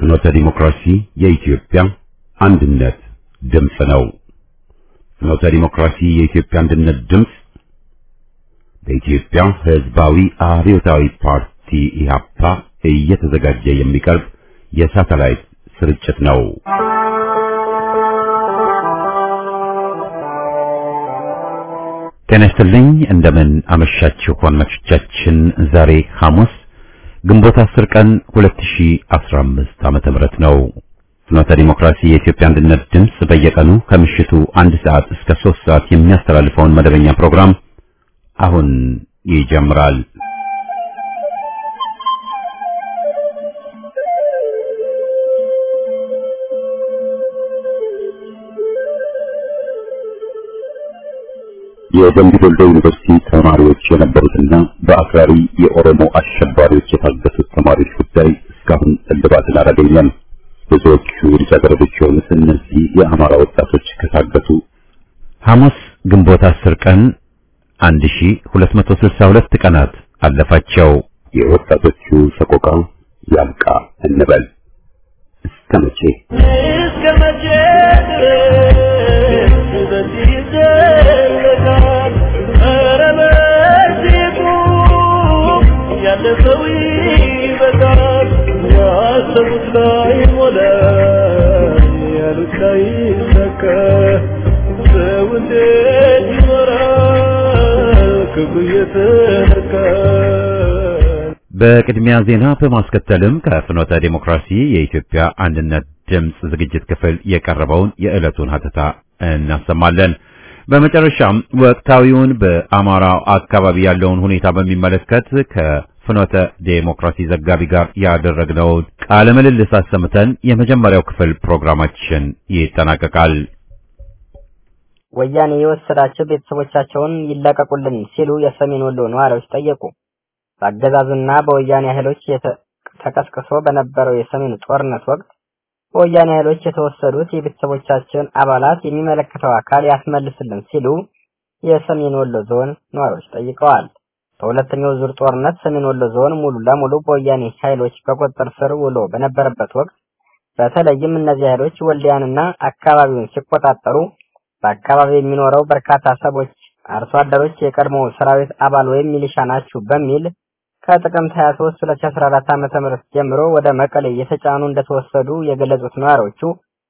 ፍኖተ ዲሞክራሲ የኢትዮጵያ አንድነት ድምፅ ነው። ፍኖተ ዲሞክራሲ የኢትዮጵያ አንድነት ድምፅ በኢትዮጵያ ሕዝባዊ አብዮታዊ ፓርቲ ኢህአፓ እየተዘጋጀ የሚቀርብ የሳተላይት ስርጭት ነው። ጤና ይስጥልኝ። እንደምን አመሻችሁ አድማጮቻችን። ዛሬ ሐሙስ ግንቦት 10 ቀን 2015 ዓመተ ምህረት ነው። ፍኖተ ዲሞክራሲ የኢትዮጵያ አንድነት ድምፅ በየቀኑ ከምሽቱ አንድ ሰዓት እስከ 3 ሰዓት የሚያስተላልፈውን መደበኛ ፕሮግራም አሁን ይጀምራል። የደምቢ ዶሎ ዩኒቨርሲቲ ተማሪዎች የነበሩትና በአክራሪ የኦሮሞ አሸባሪዎች የታገቱት ተማሪዎች ጉዳይ እስካሁን እልባትን አላገኘም። ብዙዎቹ ልጃገረዶች የሆኑት እነዚህ የአማራ ወጣቶች ከታገቱ ሐሙስ ግንቦት 10 ቀን 1262 ቀናት አለፋቸው። የወጣቶቹ ሰቆቃ ያብቃ እንበል። እስከ መቼ እስከ መቼ ድረስ በዚህ ይዘለቃል? ኧረ በዚህ ቁም፣ ያለፈው ይበቃል። ያሰቡት ላይ ሞላ፣ ያሉት ላይ ሰካ። ሰው እንዴት ይኖራል ክፉ እየተነካ? በቅድሚያ ዜና በማስከተልም ከፍኖተ ዴሞክራሲ የኢትዮጵያ አንድነት ድምፅ ዝግጅት ክፍል የቀረበውን የዕለቱን ሀተታ እናሰማለን። በመጨረሻም ወቅታዊውን በአማራው አካባቢ ያለውን ሁኔታ በሚመለከት ከፍኖተ ዴሞክራሲ ዘጋቢ ጋር ያደረግነውን ቃለ ምልልስ አሰምተን የመጀመሪያው ክፍል ፕሮግራማችን ይጠናቀቃል። ወያኔ የወሰዳቸው ቤተሰቦቻቸውን ይለቀቁልን ሲሉ የሰሜን ወሎ ነዋሪዎች ጠየቁ። በአገዛዙና በወያኔ ኃይሎች የተ- ተቀስቅሶ በነበረው የሰሜኑ ጦርነት ወቅት በወያኔ ኃይሎች የተወሰዱት የቤተሰቦቻችን አባላት የሚመለከተው አካል ያስመልስልን ሲሉ የሰሜን ወሎ ዞን ነዋሪዎች ጠይቀዋል። በሁለተኛው ዙር ጦርነት ሰሜን ወሎ ዞን ሙሉ ለሙሉ በወያኔ ኃይሎች በቁጥጥር ስር ውሎ በነበረበት ወቅት በተለይም እነዚህ ኃይሎች ወልዲያንና አካባቢውን ሲቆጣጠሩ በአካባቢው የሚኖረው በርካታ ሰዎች አርሶ አደሮች የቀድሞ ሰራዊት አባል ወይም ሚሊሻ ናችሁ በሚል ከጥቅምት 23 2014 ዓ.ም ጀምሮ ወደ መቀሌ የተጫኑ እንደተወሰዱ የገለጹት ነዋሪዎቹ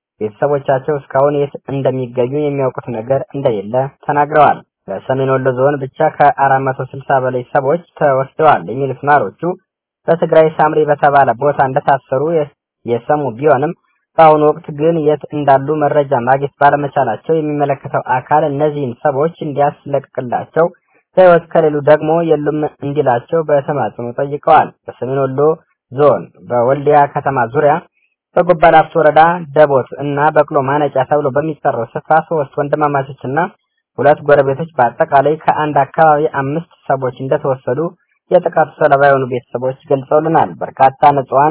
ቤተሰቦቻቸው እስካሁን የት እንደሚገኙ የሚያውቁት ነገር እንደሌለ ተናግረዋል። በሰሜን ወሎ ዞን ብቻ ከ460 በላይ ሰዎች ተወስደዋል የሚሉት ነዋሪዎቹ በትግራይ ሳምሪ በተባለ ቦታ እንደታሰሩ የ- የሰሙ ቢሆንም በአሁኑ ወቅት ግን የት እንዳሉ መረጃ ማግኘት ባለመቻላቸው የሚመለከተው አካል እነዚህን ሰዎች እንዲያስለቅቅላቸው በሕይወት ከሌሉ ደግሞ የሉም እንዲላቸው በተማጽኖ ጠይቀዋል። በሰሜን ወሎ ዞን በወልዲያ ከተማ ዙሪያ በጎባ ላፍቶ ወረዳ ደቦት እና በቅሎ ማነጫ ተብሎ በሚጠራው ስፍራ ሶስት ወንድማማቾችና ሁለት ጎረቤቶች በአጠቃላይ ከአንድ አካባቢ አምስት ሰዎች እንደተወሰዱ የጥቃቱ ሰለባ የሆኑ ቤተሰቦች ገልጸውልናል። በርካታ ንጹሐን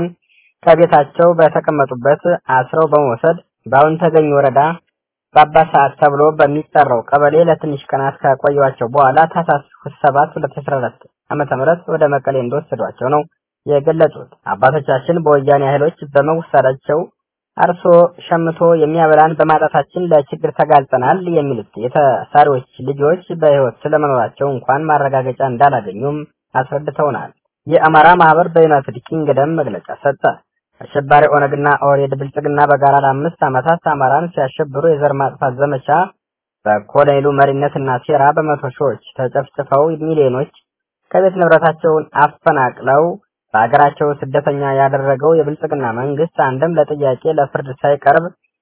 ከቤታቸው በተቀመጡበት አስረው በመውሰድ በአሁን ተገኝ ወረዳ በአባ ሰዓት ተብሎ በሚጠራው ቀበሌ ለትንሽ ቀናት ከቆዩዋቸው በኋላ ታህሳስ 7 2014 ዓመተ ምህረት ወደ መቀሌ እንደወሰዷቸው ነው የገለጹት። አባቶቻችን በወያኔ ኃይሎች በመወሰዳቸው አርሶ ሸምቶ የሚያበላን በማጣታችን ለችግር ተጋልጠናል የሚሉት የተሳሪዎች ልጆች በሕይወት ስለመኖራቸው እንኳን ማረጋገጫ እንዳላገኙም አስረድተውናል። የአማራ ማህበር በዩናይትድ ኪንግደም መግለጫ ሰጠ። አሸባሪ ኦነግና ኦህዴድ ብልጽግና በጋራ ለአምስት ዓመታት አማራን ሲያሸብሩ የዘር ማጥፋት ዘመቻ በኮሎኔሉ መሪነትና ሴራ በመቶ ሺዎች ተጨፍጭፈው ሚሊዮኖች ከቤት ንብረታቸውን አፈናቅለው በሀገራቸው ስደተኛ ያደረገው የብልጽግና መንግስት አንድም ለጥያቄ ለፍርድ ሳይቀርብ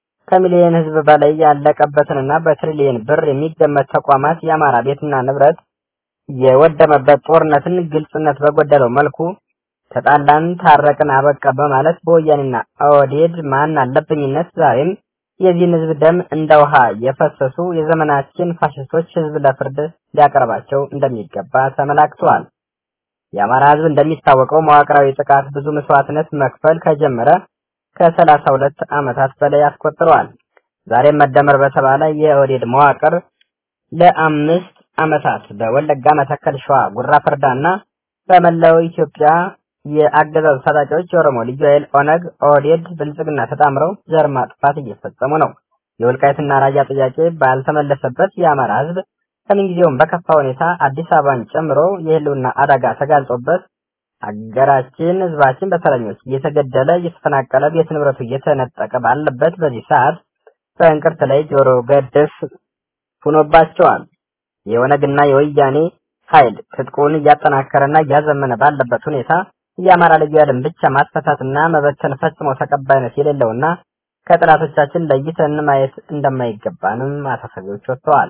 ከሚሊዮን ሕዝብ በላይ ያለቀበትንና በትሪሊየን ብር የሚገመት ተቋማት የአማራ ቤትና ንብረት የወደመበት ጦርነትን ግልጽነት በጎደለው መልኩ ተጣላን፣ ታረቅን፣ አበቃ በማለት በወያኔና ኦህዴድ ማን አለብኝነት ዛሬም የዚህን ህዝብ ደም እንደ ውሃ የፈሰሱ የዘመናችን ፋሽስቶች ህዝብ ለፍርድ ሊያቀርባቸው እንደሚገባ ተመላክቷል። የአማራ ህዝብ እንደሚታወቀው መዋቅራዊ ጥቃት ብዙ መስዋዕትነት መክፈል ከጀመረ ከሰላሳ ሁለት ዓመታት በላይ አስቆጥረዋል። ዛሬም መደመር በተባለ የኦህዴድ መዋቅር ለአምስት ዓመታት በወለጋ፣ መተከል፣ ሸዋ፣ ጉራ ፈርዳና በመላው ኢትዮጵያ የአገዛዙ ታጣቂዎች የኦሮሞ ልዩ ኃይል ኦነግ፣ ኦህዴድ፣ ብልጽግና ተጣምረው ዘር ማጥፋት እየፈጸሙ ነው። የወልቃይትና ራያ ጥያቄ ባልተመለሰበት የአማራ ህዝብ ከምንጊዜውም በከፋ ሁኔታ አዲስ አበባን ጨምሮ የህልውና አደጋ ተጋልጦበት አገራችን ህዝባችን በተረኞች እየተገደለ እየተፈናቀለ ቤት ንብረቱ እየተነጠቀ ባለበት በዚህ ሰዓት በእንቅርት ላይ ጆሮ ገደፍ ሆኖባቸዋል። የኦነግና የወያኔ ኃይል ትጥቁን እያጠናከረና እያዘመነ ባለበት ሁኔታ የአማራ ልዩ ኃይልን ብቻ ማስፈታትና መበተን ፈጽሞ ተቀባይነት የሌለውና ከጥላቶቻችን ለይተን ማየት እንደማይገባንም ማሳሰቢያዎች ወጥተዋል።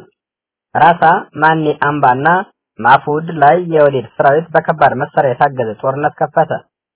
ራሳ ማኔ አምባና ማፉድ ላይ የወዴድ ሰራዊት በከባድ መሳሪያ የታገዘ ጦርነት ከፈተ።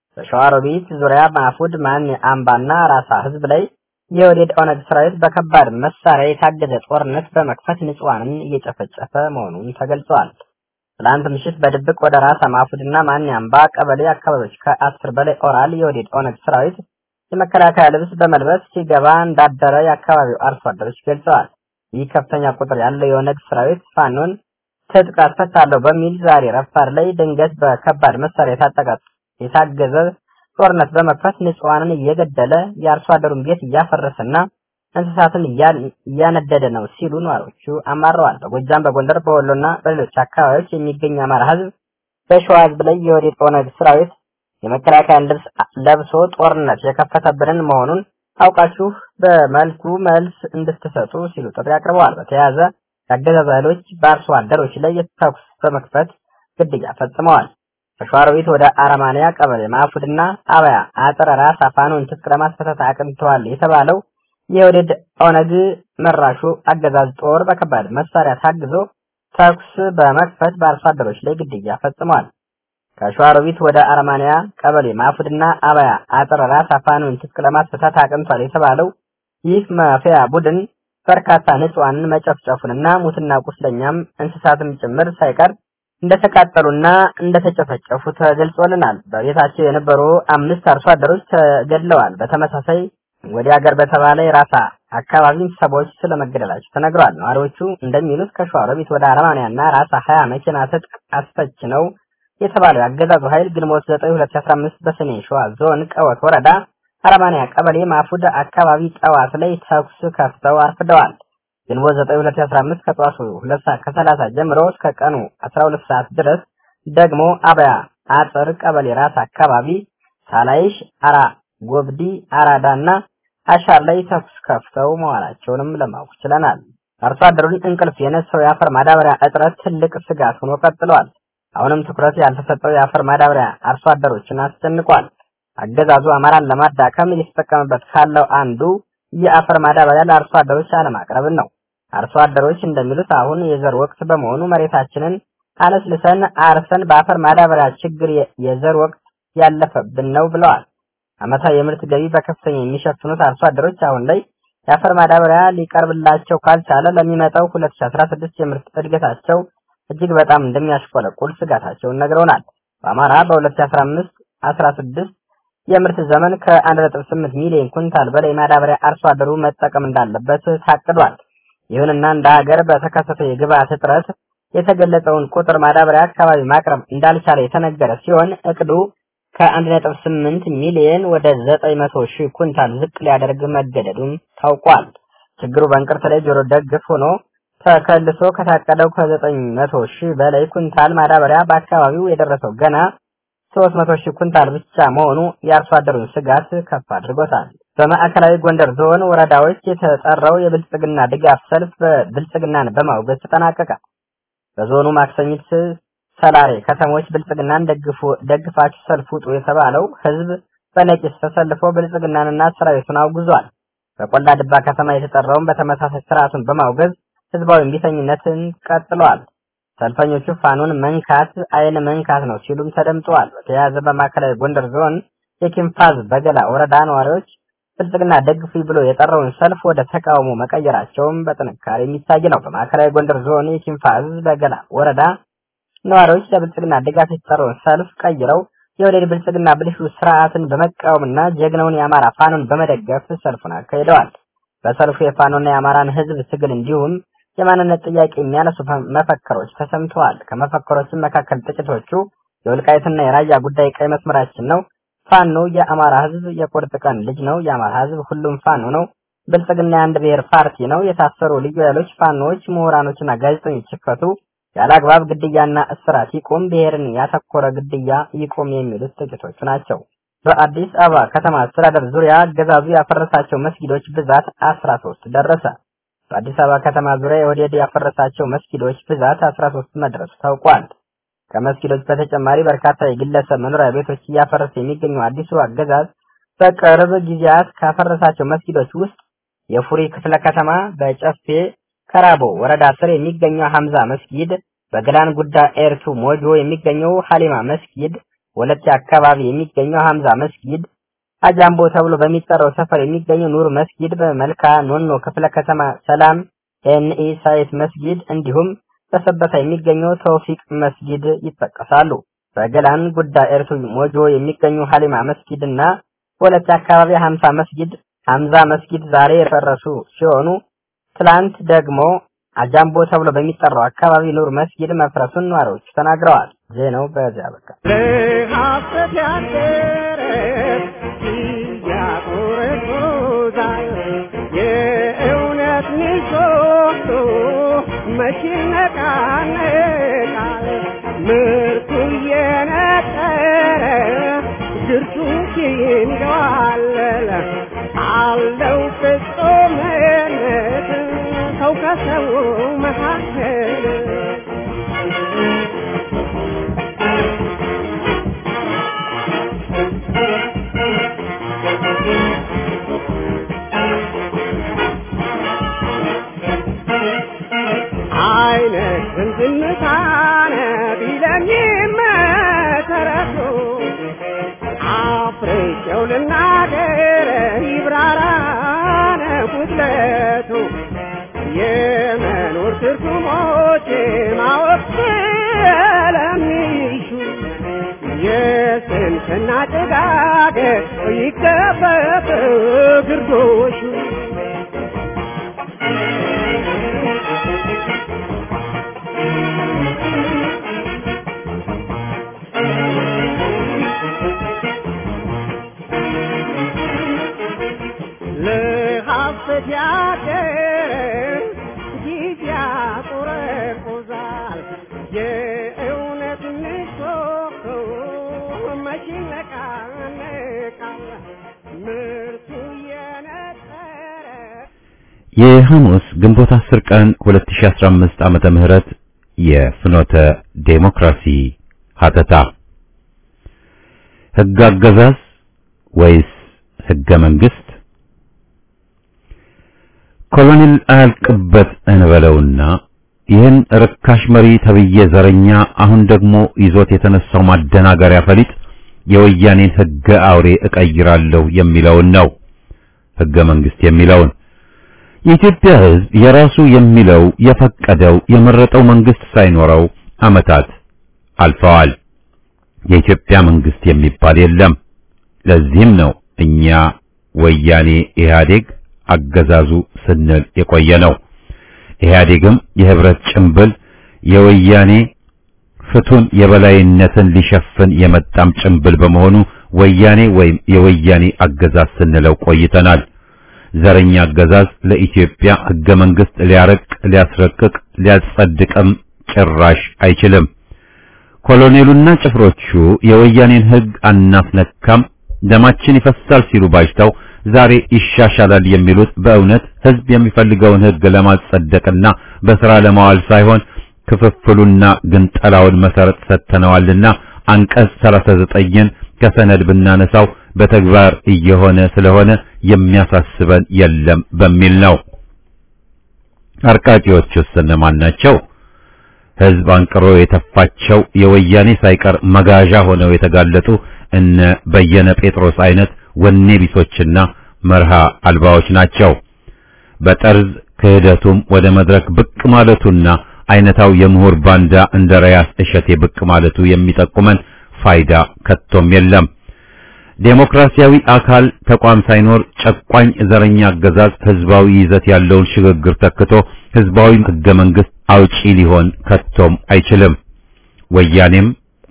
በሸዋሮቢት ዙሪያ ማፉድ ማኔ አምባና ራሳ ህዝብ ላይ የወዴድ ኦነግ ሰራዊት በከባድ መሳሪያ የታገዘ ጦርነት በመክፈት ንጹሃንን እየጨፈጨፈ መሆኑን ተገልጿል። ትላንት ምሽት በድብቅ ወደ ራሳ ማፉድና ማኔ አምባ ቀበሌ አካባቢዎች ከአስር በላይ ኦራል የወዴድ ኦነግ ሰራዊት የመከላከያ ልብስ በመልበስ ሲገባ እንዳደረ የአካባቢው አርሶ አደሮች ገልጸዋል። ይህ ከፍተኛ ቁጥር ያለው የኦነግ ሰራዊት ፋኖን ትጥቅ አስፈታለሁ በሚል ዛሬ ረፋድ ላይ ድንገት በከባድ መሳሪያ የታጠቀ የታገዘ ጦርነት በመክፈት ንጹሃንን እየገደለ የአርሶ አደሩን ቤት እያፈረሰና እንስሳትን እያነደደ ነው ሲሉ ነዋሪዎቹ አማረዋል። በጎጃም፣ በጎንደር፣ በወሎና በሌሎች አካባቢዎች የሚገኝ አማራ ህዝብ በሸዋ ህዝብ ላይ የወዴት ኦነግ ሰራዊት የመከላከያን ልብስ ለብሶ ጦርነት የከፈተብንን መሆኑን አውቃችሁ በመልኩ መልስ እንድትሰጡ ሲሉ ጥሪ አቅርበዋል። በተያያዘ የአገዛዙ ኃይሎች በአርሶ አደሮች ላይ የተኩስ በመክፈት ግድያ ፈጽመዋል። ከሸዋሮቢት ወደ አረማንያ ቀበሌ ማፉድና አበያ አጥረ ራስ አፋኑን ትጥቅ ለማስፈታት አቅንተዋል የተባለው የወደድ ኦነግ መራሹ አገዛዝ ጦር በከባድ መሳሪያ ታግዞ ተኩስ በመክፈት በአርሶ አደሮች ላይ ግድያ ፈጽመዋል። ከሸዋሮቢት ወደ አረማንያ ቀበሌ ማፉድና አበያ አጥረ ራስ አፋኑን ትጥቅ ለማስፈታት አቅንቷል የተባለው ይህ ማፊያ ቡድን በርካታ ንጹሃንን መጨፍጨፉንና ሙትና ቁስለኛም እንስሳትም ጭምር ሳይቀር እንደተቃጠሉና እንደተጨፈጨፉ ተገልጾልናል። በቤታቸው የነበሩ አምስት አርሶ አደሮች ተገድለዋል። በተመሳሳይ ወደ ሀገር በተባለ የራሳ አካባቢ ሰዎች ስለመገደላቸው ተነግሯል። ነዋሪዎቹ እንደሚሉት ከሸዋሮቢት ወደ አረማንያና ራሳ ሀያ መኪና ትጥቅ አስፈች ነው የተባለው የአገዛዙ ኃይል ግንቦት 9 2015 በሰሜን ሸዋ ዞን ቀወት ወረዳ አረማንያ ቀበሌ ማፉድ አካባቢ ጠዋት ላይ ተኩስ ከፍተው አርፍደዋል። ግንቦት 9 2015 ከጠዋቱ 2 ሰዓት ከ30 ጀምሮ እስከ ቀኑ 12 ሰዓት ድረስ ደግሞ አበያ አጥር ቀበሌ ራስ አካባቢ ሳላይሽ፣ አራ ጎብዲ፣ አራዳና አሻር ላይ ተኩስ ከፍተው መዋላቸውንም ለማወቅ ችለናል። አርሶ አደሩን እንቅልፍ የነሳው የአፈር ማዳበሪያ እጥረት ትልቅ ስጋት ሆኖ ቀጥሏል። አሁንም ትኩረት ያልተሰጠው የአፈር ማዳበሪያ አርሶ አደሮችን አስጨንቋል። አገዛዙ አማራን ለማዳከም እየተጠቀመበት ካለው አንዱ የአፈር ማዳበሪያ ለአርሶ አደሮች አለማቅረብን ነው። አርሶ አደሮች እንደሚሉት አሁን የዘር ወቅት በመሆኑ መሬታችንን አለስልሰን አርሰን በአፈር ማዳበሪያ ችግር የዘር ወቅት ያለፈብን ነው ብለዋል። ዓመታዊ የምርት ገቢ በከፍተኛ የሚሸፍኑት አርሶ አደሮች አሁን ላይ የአፈር ማዳበሪያ ሊቀርብላቸው ካልቻለ ለሚመጣው 2016 የምርት እድገታቸው እጅግ በጣም እንደሚያሽቆለቁል ስጋታቸውን ነግረውናል። በአማራ በ2015 16 የምርት ዘመን ከ1.8 ሚሊዮን ኩንታል በላይ ማዳበሪያ አርሶ አደሩ መጠቀም እንዳለበት ታቅዷል። ይሁንና እንደ ሀገር በተከሰተው የግብአት እጥረት የተገለጸውን ቁጥር ማዳበሪያ አካባቢ ማቅረብ እንዳልቻለ የተነገረ ሲሆን እቅዱ ከ1.8 ሚሊዮን ወደ 900 ሺህ ኩንታል ዝቅ ሊያደርግ መገደዱም ታውቋል። ችግሩ በእንቅርት ላይ ጆሮ ደግፍ ሆኖ ተከልሶ ከታቀደው ከ900 ሺህ በላይ ኩንታል ማዳበሪያ በአካባቢው የደረሰው ገና 300 ሺህ ኩንታል ብቻ መሆኑ የአርሶ አደሩን ስጋት ከፍ አድርጎታል። በማዕከላዊ ጎንደር ዞን ወረዳዎች የተጠራው የብልጽግና ድጋፍ ሰልፍ በብልጽግናን በማውገዝ ተጠናቀቀ። በዞኑ ማክሰኝት፣ ሰላሬ ከተሞች ብልጽግናን ደግፉ ደግፋችሁ ሰልፍ ውጡ የተባለው ህዝብ በነቂስ ተሰልፎ ብልጽግናንና ሰራዊቱን አውግዟል። በቆላ ድባ ከተማ የተጠራውን በተመሳሳይ ስርዓቱን በማውገዝ ህዝባዊ እምቢተኝነትን ቀጥለዋል። ሰልፈኞቹ ፋኖን መንካት አይን መንካት ነው ሲሉም ተደምጠዋል። በተያያዘ በማዕከላዊ ጎንደር ዞን የኪንፋዝ በገላ ወረዳ ነዋሪዎች ብልጽግና ደግፉ ብሎ የጠራውን ሰልፍ ወደ ተቃውሞ መቀየራቸውም በጥንካሬ የሚታይ ነው። በማዕከላዊ ጎንደር ዞን የኪንፋዝ በገላ ወረዳ ነዋሪዎች ለብልጽግና ድጋፍ የተጠራውን ሰልፍ ቀይረው የወደድ ብልጽግና ብልሹ ስርዓትን በመቃወምና ጀግናውን የአማራ ፋኖን በመደገፍ ሰልፉን አካሂደዋል። በሰልፉ የፋኖና የአማራን ህዝብ ትግል እንዲሁም የማንነት ጥያቄ የሚያነሱ መፈክሮች ተሰምተዋል። ከመፈክሮችም መካከል ጥቂቶቹ የወልቃይትና የራያ ጉዳይ ቀይ መስመራችን ነው። ፋኖ የአማራ ህዝብ የቁርጥ ቀን ልጅ ነው። የአማራ ህዝብ ሁሉም ፋኖ ነው። ብልጽግና የአንድ ብሔር ፓርቲ ነው። የታሰሩ ልዩ ኃይሎች፣ ፋኖዎች፣ ምሁራኖችና ጋዜጠኞች ይፈቱ። ያለ አግባብ ግድያና እስራት ይቁም። ብሔርን ያተኮረ ግድያ ይቁም የሚሉት ጥቂቶቹ ናቸው። በአዲስ አበባ ከተማ አስተዳደር ዙሪያ አገዛዙ ያፈረሳቸው መስጊዶች ብዛት አስራ ሶስት ደረሰ። በአዲስ አበባ ከተማ ዙሪያ የወደድ ያፈረሳቸው መስጊዶች ብዛት አስራ ሶስት መድረሱ ታውቋል። ከመስጊዶች በተጨማሪ በርካታ የግለሰብ መኖሪያ ቤቶች እያፈረሰ የሚገኘው አዲሱ አገዛዝ በቅርብ ጊዜያት ካፈረሳቸው መስጊዶች ውስጥ የፉሪ ክፍለ ከተማ በጨፌ ከራቦ ወረዳ ስር የሚገኘው ሐምዛ መስጊድ፣ በገላን ጉዳ ኤርቱ ሞጆ የሚገኘው ሐሊማ መስጊድ፣ ወለቴ አካባቢ የሚገኘው ሐምዛ መስጊድ፣ አጃምቦ ተብሎ በሚጠራው ሰፈር የሚገኘው ኑር መስጊድ፣ በመልካ ኖኖ ክፍለ ከተማ ሰላም ኤንኢ ሳይት መስጊድ እንዲሁም በሰበታ የሚገኘው ተውፊቅ መስጊድ ይጠቀሳሉ። በገላን ጉዳ ኤርቱ ሞጆ የሚገኙ ሐሊማ መስጊድ እና ወለቴ አካባቢ ሐምሳ መስጊድ ሐምዛ መስጊድ ዛሬ የፈረሱ ሲሆኑ ትላንት ደግሞ አጃምቦ ተብሎ በሚጠራው አካባቢ ኑር መስጊድ መፍረሱን ነዋሪዎቹ ተናግረዋል። ዜናው በዚያ በቃ። ለሐሰት ያደረ ያቆረቆዛል የእውነት ምሰሶ መቼ ይነቃነቃል ምርቱ እየነጠረ ድርሱ ይንገዋለል አለው ፍጹምነት ሰው ከሰው መካከል አይነት ዝምታነ ቢለኝም መሰረቱ አፍሬቸው ልናገር ይብራራነ ጉድለቱ የመኖር ትርጉሞች ማወቅ ስለሚሹ የስንፍና ጭጋግ ይገፈፍ ግርዶሹ ለሐሰት ያደረ ጊዜ ያቆረቁዛል የእውነት ምሰሶ መቼ ይነቃነቃል ምርቱ የነጠረ የሐሙስ ግንቦት 10 ቀን 2015 ዓመተ ምህረት የፍኖተ ዴሞክራሲ ሀተታ ሕግ አገዛዝ ወይስ ሕገ መንግስት? ኮሎኔል አያልቅበት እንበለውና ይህን ርካሽ መሪ ተብዬ ዘረኛ አሁን ደግሞ ይዞት የተነሳው ማደናገሪያ ፈሊጥ የወያኔን ሕገ አውሬ እቀይራለሁ የሚለውን ነው። ሕገ መንግስት የሚለውን የኢትዮጵያ ሕዝብ የራሱ የሚለው የፈቀደው የመረጠው መንግስት ሳይኖረው ዓመታት አልፈዋል። የኢትዮጵያ መንግስት የሚባል የለም። ለዚህም ነው እኛ ወያኔ ኢህአዴግ አገዛዙ ስንል የቆየ ነው። ኢህአዴግም የህብረት ጭምብል የወያኔ ፍቱን የበላይነትን ሊሸፍን የመጣም ጭምብል በመሆኑ ወያኔ ወይም የወያኔ አገዛዝ ስንለው ቆይተናል። ዘረኛ አገዛዝ ለኢትዮጵያ ህገ መንግስት ሊያረቅ ሊያስረቅቅ ሊያጸድቅም ጭራሽ አይችልም። ኮሎኔሉና ጭፍሮቹ የወያኔን ህግ አናስነካም፣ ደማችን ይፈሳል ሲሉ ባጅተው ዛሬ ይሻሻላል የሚሉት በእውነት ህዝብ የሚፈልገውን ህግ ለማጸደቅና በስራ ለማዋል ሳይሆን ክፍፍሉና ግንጠላውን መሰረት ሰጥተነዋልና አንቀጽ 39ን ከሰነድ ብናነሳው በተግባር እየሆነ ስለሆነ የሚያሳስበን የለም በሚል ነው። አርቃቂዎቹስ እነማን ናቸው? ህዝብ አንቅሮ የተፋቸው የወያኔ ሳይቀር መጋዣ ሆነው የተጋለጡ እነ በየነ ጴጥሮስ አይነት ወኔ ቢሶችና መርሃ አልባዎች ናቸው። በጠርዝ ክህደቱም ወደ መድረክ ብቅ ማለቱና አይነታው የምሁር ባንዳ እንደ ራያስ እሸቴ ብቅ ማለቱ የሚጠቁመን ፋይዳ ከቶም የለም። ዴሞክራሲያዊ አካል ተቋም ሳይኖር ጨቋኝ ዘረኛ አገዛዝ ህዝባዊ ይዘት ያለውን ሽግግር ተክቶ ህዝባዊ ህገ መንግስት አውጪ ሊሆን ከቶም አይችልም። ወያኔም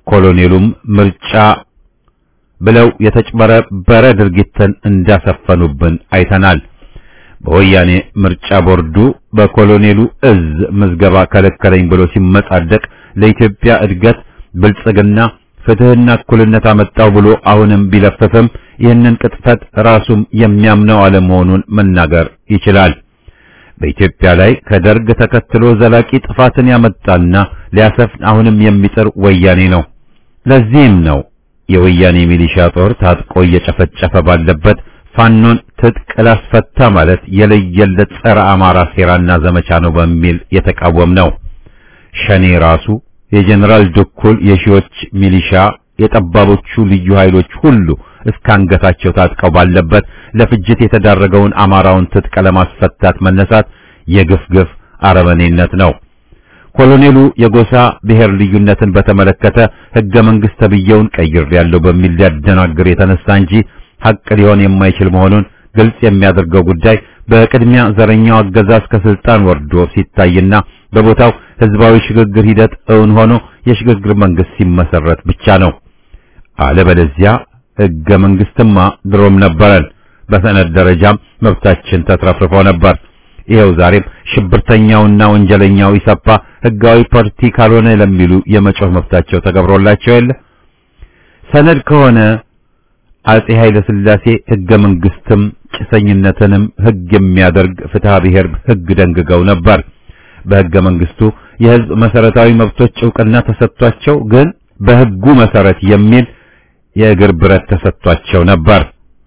ኮሎኔሉም ምርጫ ብለው የተጭበረበረ ድርጊትን እንዳሰፈኑብን አይተናል። በወያኔ ምርጫ ቦርዱ በኮሎኔሉ እዝ ምዝገባ ከለከለኝ ብሎ ሲመጻደቅ ለኢትዮጵያ እድገት ብልጽግና ፍትህና እኩልነት አመጣው ብሎ አሁንም ቢለፍፍም ይህንን ቅጥፈት ራሱም የሚያምነው አለመሆኑን መናገር ይችላል። በኢትዮጵያ ላይ ከደርግ ተከትሎ ዘላቂ ጥፋትን ያመጣና ሊያሰፍን አሁንም የሚጥር ወያኔ ነው። ለዚህም ነው የወያኔ ሚሊሻ ጦር ታጥቆ እየጨፈጨፈ ባለበት ፋኖን ትጥቅ ላስፈታ ማለት የለየለት ጸረ አማራ ሴራና ዘመቻ ነው በሚል የተቃወም ነው። ሸኔ ራሱ የጀነራል ድኩል የሺዎች ሚሊሻ የጠባቦቹ ልዩ ኃይሎች ሁሉ እስከ አንገታቸው ታጥቀው ባለበት ለፍጅት የተዳረገውን አማራውን ትጥቅ ለማስፈታት መነሳት የግፍ ግፍ አረመኔነት ነው። ኮሎኔሉ የጎሳ ብሔር ልዩነትን በተመለከተ ሕገ መንግሥት ተብዬውን ቀይሬያለሁ በሚል ሊያደናግር የተነሳ እንጂ ሐቅ ሊሆን የማይችል መሆኑን ግልጽ የሚያደርገው ጉዳይ በቅድሚያ ዘረኛው አገዛዝ ከስልጣን ወርዶ ሲታይና በቦታው ህዝባዊ ሽግግር ሂደት እውን ሆኖ የሽግግር መንግስት ሲመሰረት ብቻ ነው። አለበለዚያ ሕገ መንግስትማ ድሮም ነበረን። በሰነድ ደረጃም መብታችን ተትረፍርፎ ነበር። ይኸው ዛሬም ሽብርተኛውና ወንጀለኛው ኢሰፓ ህጋዊ ፓርቲ ካልሆነ ለሚሉ የመጮህ መብታቸው ተገብሮላቸው የለ። ሰነድ ከሆነ አጼ ኃይለ ሥላሴ ህገ መንግስትም ጭሰኝነትንም ህግ የሚያደርግ ፍትሐ ብሔር ህግ ደንግገው ነበር። በህገ መንግስቱ የህዝብ መሰረታዊ መብቶች ዕውቅና ተሰጥቷቸው ግን በህጉ መሰረት የሚል የእግር ብረት ተሰጥቷቸው ነበር።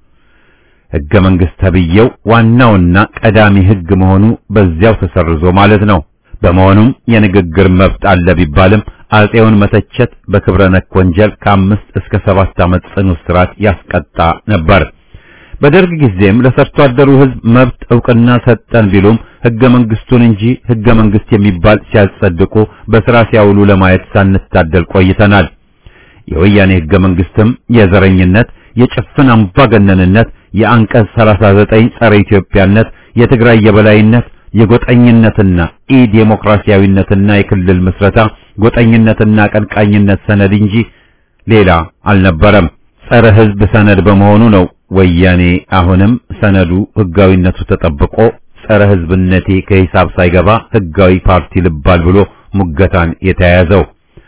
ህገ መንግስት ተብዬው ዋናውና ቀዳሚ ህግ መሆኑ በዚያው ተሰርዞ ማለት ነው። በመሆኑም የንግግር መብት አለ ቢባልም አጼውን መተቸት በክብረ ነክ ወንጀል ከአምስት እስከ ሰባት ዓመት ጽኑ እስራት ያስቀጣ ነበር። በደርግ ጊዜም ለሰርቶ አደሩ ህዝብ መብት ዕውቅና ሰጠን ቢሉም ህገ መንግስቱን እንጂ ህገ መንግስት የሚባል ሲያጸድቁ በስራ ሲያውሉ ለማየት ሳንታደል ቆይተናል። የወያኔ ህገ መንግስትም የዘረኝነት፣ የጭፍን አምባገነንነት፣ የአንቀጽ 39 ጸረ ኢትዮጵያነት፣ የትግራይ የበላይነት፣ የጎጠኝነትና ኢ ዴሞክራሲያዊነትና የክልል ምስረታ ጎጠኝነትና ቀንቃኝነት ሰነድ እንጂ ሌላ አልነበረም። ጸረ ህዝብ ሰነድ በመሆኑ ነው ወያኔ አሁንም ሰነዱ ህጋዊነቱ ተጠብቆ ጸረ ህዝብነቴ ከሂሳብ ሳይገባ ህጋዊ ፓርቲ ልባል ብሎ ሙገታን የተያያዘው።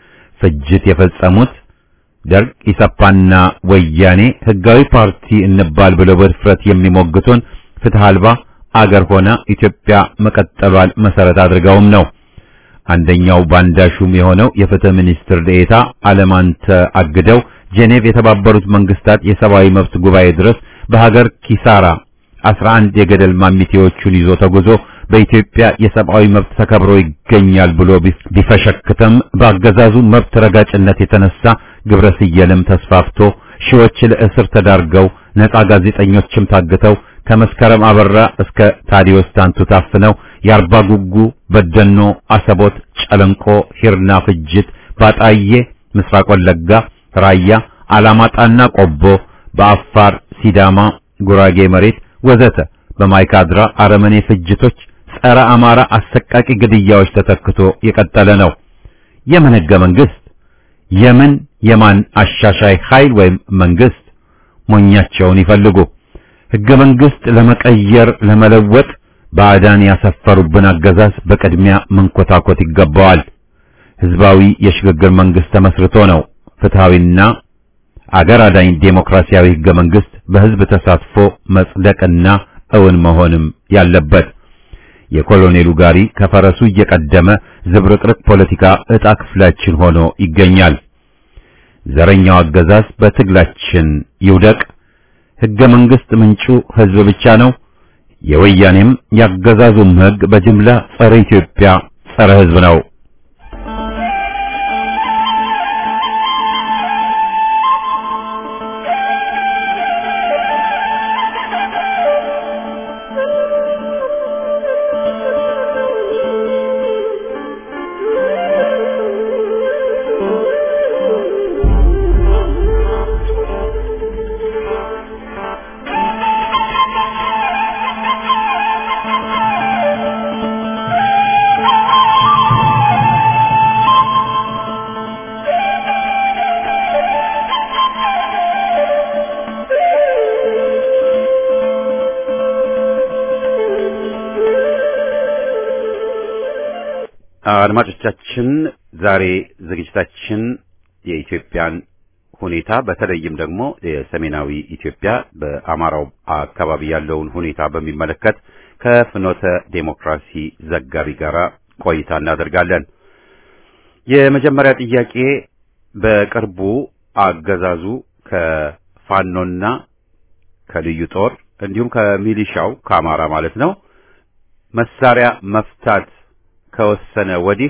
ፍጅት የፈጸሙት ደርግ፣ ኢሰፓና ወያኔ ህጋዊ ፓርቲ እንባል ብለው በድፍረት የሚሞግቱን ፍትህ አልባ አገር ሆና ኢትዮጵያ መቀጠሏን መሰረት አድርገውም ነው። አንደኛው ባንዳ ሹም የሆነው የፍትህ ሚኒስትር ዴኤታ አለማንተ አግደው ጄኔቭ የተባበሩት መንግስታት የሰብአዊ መብት ጉባኤ ድረስ በሀገር ኪሳራ 11 የገደል ማሚቴዎቹን ይዞ ተጉዞ በኢትዮጵያ የሰብአዊ መብት ተከብሮ ይገኛል ብሎ ቢፈሸክትም በአገዛዙ መብት ረጋጭነት የተነሳ ግብረ ስየልም ተስፋፍቶ ሺዎች ለእስር ተዳርገው ነፃ ጋዜጠኞችም ታግተው ከመስከረም አበራ እስከ ታዲዮስ ታንቱ ታፍነው የአርባ ጉጉ፣ በደኖ፣ አሰቦት፣ ጨለንቆ፣ ሂርና ፍጅት፣ ባጣዬ፣ ምስራቅ ወለጋ፣ ራያ፣ አላማጣና ቆቦ፣ በአፋር፣ ሲዳማ፣ ጉራጌ መሬት ወዘተ በማይካድራ አረመኔ ፍጅቶች፣ ጸረ አማራ አሰቃቂ ግድያዎች ተተክቶ የቀጠለ ነው። የምን ህገ መንግስት? የምን የማን አሻሻይ ኃይል ወይም መንግስት? ሞኛቸውን ይፈልጉ። ህገ መንግስት ለመቀየር ለመለወጥ ባዕዳን ያሰፈሩብን አገዛዝ በቅድሚያ መንኮታኮት ይገባዋል። ህዝባዊ የሽግግር መንግስት ተመስርቶ ነው ፍትሃዊና አገር አዳኝ ዴሞክራሲያዊ ህገ መንግስት በህዝብ ተሳትፎ መጽደቅና እውን መሆንም ያለበት። የኮሎኔሉ ጋሪ ከፈረሱ እየቀደመ ዝብርቅርቅ ፖለቲካ ዕጣ ክፍላችን ሆኖ ይገኛል። ዘረኛው አገዛዝ በትግላችን ይውደቅ። ህገ መንግስት ምንጩ ህዝብ ብቻ ነው። የወያኔም ያገዛዙም ህግ በጅምላ ጸረ ኢትዮጵያ፣ ጸረ ህዝብ ነው። አድማጮቻችን ዛሬ ዝግጅታችን የኢትዮጵያን ሁኔታ በተለይም ደግሞ የሰሜናዊ ኢትዮጵያ በአማራው አካባቢ ያለውን ሁኔታ በሚመለከት ከፍኖተ ዴሞክራሲ ዘጋቢ ጋር ቆይታ እናደርጋለን። የመጀመሪያ ጥያቄ በቅርቡ አገዛዙ ከፋኖና ከልዩ ጦር እንዲሁም ከሚሊሻው ከአማራ ማለት ነው መሳሪያ መፍታት ከወሰነ ወዲህ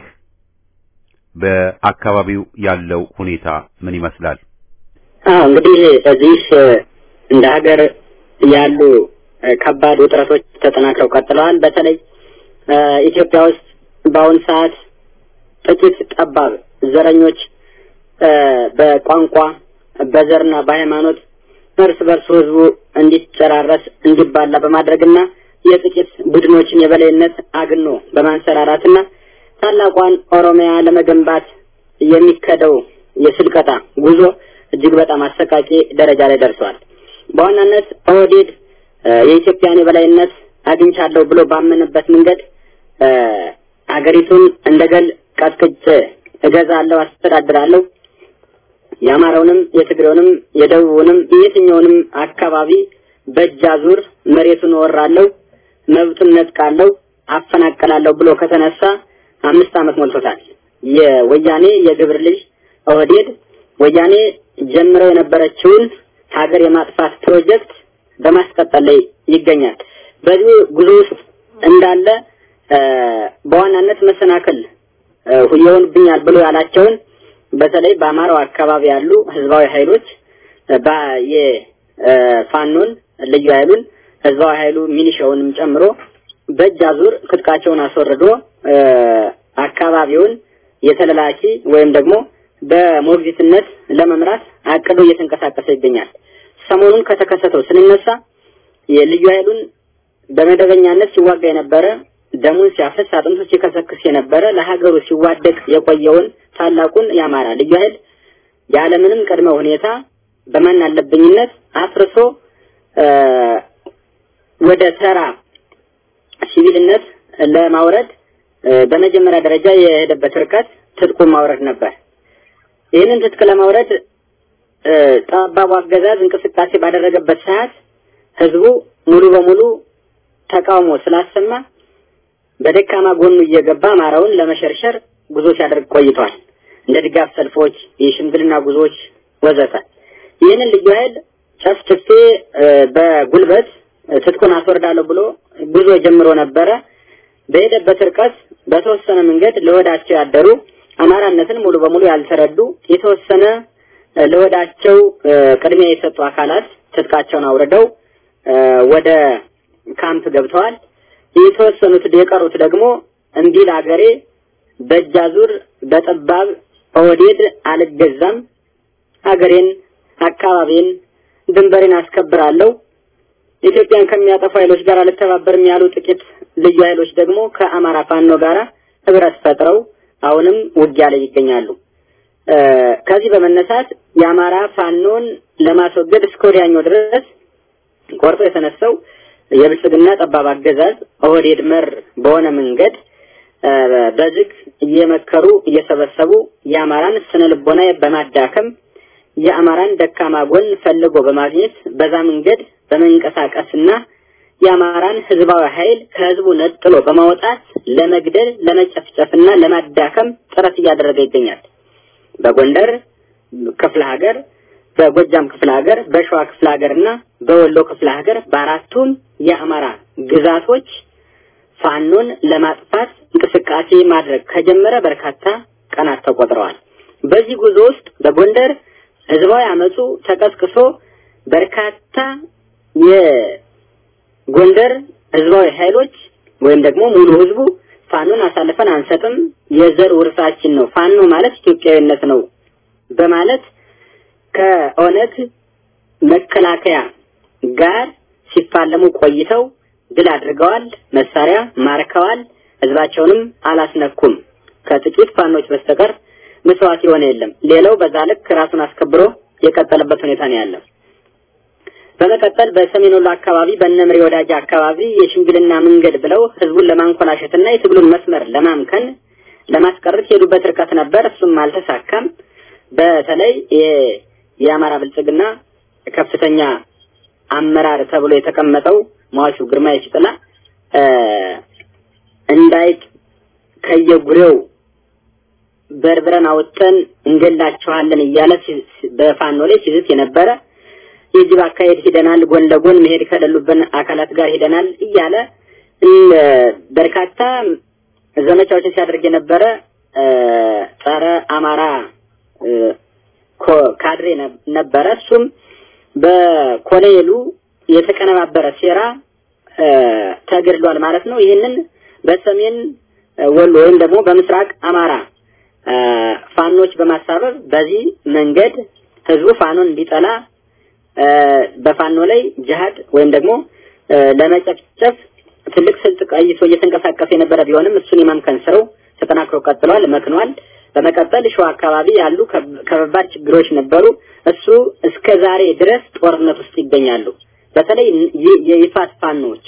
በአካባቢው ያለው ሁኔታ ምን ይመስላል? አዎ እንግዲህ በዚህ እንደ ሀገር ያሉ ከባድ ውጥረቶች ተጠናክረው ቀጥለዋል። በተለይ ኢትዮጵያ ውስጥ በአሁን ሰዓት ጥቂት ጠባብ ዘረኞች በቋንቋ በዘርና በሃይማኖት እርስ በርሱ ህዝቡ እንዲጨራረስ እንዲባላ በማድረግና የጥቂት ቡድኖችን የበላይነት አግኖ በማንሰራራትና ታላቋን ኦሮሚያ ለመገንባት የሚከደው የስልቀጣ ጉዞ እጅግ በጣም አሰቃቂ ደረጃ ላይ ደርሷል። በዋናነት ኦህዴድ የኢትዮጵያን የበላይነት አግኝቻለሁ ብሎ ባመነበት መንገድ አገሪቱን እንደገል ቀጥቅጬ እገዛለሁ፣ አስተዳድራለሁ የአማራውንም የትግሬውንም የደቡቡንም የትኛውንም አካባቢ በእጅ አዙር መሬቱን እወራለሁ፣ መብቱን ነጥቃለሁ፣ አፈናቀላለሁ ብሎ ከተነሳ አምስት ዓመት ሞልቶታል። የወያኔ የግብር ልጅ ኦህዴድ ወያኔ ጀምረው የነበረችውን ሀገር የማጥፋት ፕሮጀክት በማስቀጠል ላይ ይገኛል። በዚህ ጉዞ ውስጥ እንዳለ በዋናነት መሰናክል ይሆንብኛል ብሎ ያላቸውን በተለይ በአማራው አካባቢ ያሉ ህዝባዊ ኃይሎች የፋኖን ልዩ ኃይሉን ህዝባዊ ኃይሉ ሚኒሻውንም ጨምሮ በእጅ አዙር ትጥቃቸውን አስወርዶ አካባቢውን የተለላኪ ወይም ደግሞ በሞግዚትነት ለመምራት አቅዶ እየተንቀሳቀሰ ይገኛል። ሰሞኑን ከተከሰተው ስንነሳ የልዩ ኃይሉን በመደበኛነት ሲዋጋ የነበረ ደሙን ሲያፈስ አጥንቱ ሲከሰክስ የነበረ ለሀገሩ ሲዋደቅ የቆየውን ታላቁን የአማራ ልዩ ኃይል ያለምንም ቅድመ ሁኔታ በማን አለብኝነት አፍርሶ ወደ ተራ ሲቪልነት ለማውረድ በመጀመሪያ ደረጃ የሄደበት ርቀት ትጥቁን ማውረድ ነበር። ይህንን ትጥቅ ለማውረድ ጠባቡ አገዛዝ እንቅስቃሴ ባደረገበት ሰዓት ህዝቡ ሙሉ በሙሉ ተቃውሞ ስላሰማ በደካማ ጎኑ እየገባ አማራውን ለመሸርሸር ጉዞ ሲያደርግ ቆይቷል። እንደ ድጋፍ ሰልፎች፣ የሽምግልና ጉዞዎች ወዘተ። ይህንን ልዩ ኃይል ጨፍጭፌ በጉልበት ትጥቁን አስወርዳለሁ ብሎ ጉዞ ጀምሮ ነበረ። በሄደበት ርቀት በተወሰነ መንገድ ለወዳቸው ያደሩ አማራነትን ሙሉ በሙሉ ያልተረዱ የተወሰነ ለወዳቸው ቅድሚያ የሰጡ አካላት ትጥቃቸውን አውርደው ወደ ካምፕ ገብተዋል። የተወሰኑት የቀሩት ደግሞ እምቢ ለአገሬ በእጃዙር በጠባብ ኦህዴድ አልገዛም፣ አገሬን፣ አካባቢን፣ ድንበሬን አስከብራለሁ፣ ኢትዮጵያን ከሚያጠፉ ኃይሎች ጋር አልተባበርም ያሉ ጥቂት ልዩ ኃይሎች ደግሞ ከአማራ ፋኖ ጋር ህብረት ፈጥረው አሁንም ውጊያ ላይ ይገኛሉ። ከዚህ በመነሳት የአማራ ፋኖን ለማስወገድ እስከ ወዲያኛው ድረስ ቆርጦ የተነሳው የብልጽግና ጠባብ አገዛዝ ኦህዴድ መር በሆነ መንገድ በዝግ እየመከሩ እየሰበሰቡ የአማራን ስነ ልቦና በማዳከም የአማራን ደካማ ጎን ፈልጎ በማግኘት በዛ መንገድ በመንቀሳቀስና የአማራን ህዝባዊ ኃይል ከህዝቡ ነጥሎ በማውጣት ለመግደል፣ ለመጨፍጨፍና ለማዳከም ጥረት እያደረገ ይገኛል። በጎንደር ክፍለ ሀገር፣ በጎጃም ክፍለ ሀገር፣ በሸዋ ክፍለ ሀገርና በወሎ ክፍለ ሀገር በአራቱም የአማራ ግዛቶች ፋኖን ለማጥፋት እንቅስቃሴ ማድረግ ከጀመረ በርካታ ቀናት ተቆጥረዋል። በዚህ ጉዞ ውስጥ በጎንደር ህዝባዊ አመፁ ተቀስቅሶ በርካታ የጎንደር ህዝባዊ ኃይሎች ወይም ደግሞ ሙሉ ህዝቡ ፋኖን አሳልፈን አንሰጥም፣ የዘር ውርሳችን ነው፣ ፋኖ ማለት ኢትዮጵያዊነት ነው በማለት ከኦነግ መከላከያ ጋር ሲፋለሙ ቆይተው ድል አድርገዋል። መሳሪያ ማርከዋል። ህዝባቸውንም አላስነኩም። ከጥቂት ፋኖች በስተቀር መስዋዕት የሆነ የለም። ሌላው በዛ ልክ ራሱን አስከብሮ የቀጠለበት ሁኔታ ነው ያለው። በመቀጠል በሰሜን ወሎ አካባቢ በነምሬ ወዳጅ አካባቢ የሽምግልና መንገድ ብለው ህዝቡን ለማንኮላሸትና የትግሉን መስመር ለማምከን ለማስቀረት የሄዱበት ርቀት ነበር። እሱም አልተሳካም። በተለይ የአማራ ብልጽግና ከፍተኛ አመራር ተብሎ የተቀመጠው ሟቹ ግርማ የሺጥላ እንዳይጥ ከየጉሬው በርብረን አውጥተን እንገላቸዋለን እያለ በፋኖ ላይ ሲዝት የነበረ የጅብ አካሄድ ሂደናል፣ ጎን ለጎን መሄድ ከሌሉብን አካላት ጋር ሂደናል እያለ በርካታ ዘመቻዎችን ሲያደርግ የነበረ ጸረ አማራ ካድሬ ነበረ። እሱም በኮሎኔሉ የተቀነባበረ ሴራ ተገድሏል ማለት ነው። ይህንን በሰሜን ወሎ ወይም ደግሞ በምስራቅ አማራ ፋኖች በማሳበብ በዚህ መንገድ ህዝቡ ፋኖን እንዲጠላ በፋኖ ላይ ጅሃድ ወይም ደግሞ ለመጨፍጨፍ ትልቅ ስልት ቀይሶ እየተንቀሳቀሰ የነበረ ቢሆንም እሱን የማምከን ስራው ተጠናክሮ ቀጥሏል፣ መክኗል። በመቀጠል ሸዋ አካባቢ ያሉ ከባድ ችግሮች ነበሩ። እሱ እስከ ዛሬ ድረስ ጦርነት ውስጥ ይገኛሉ። በተለይ የይፋት ፋኖች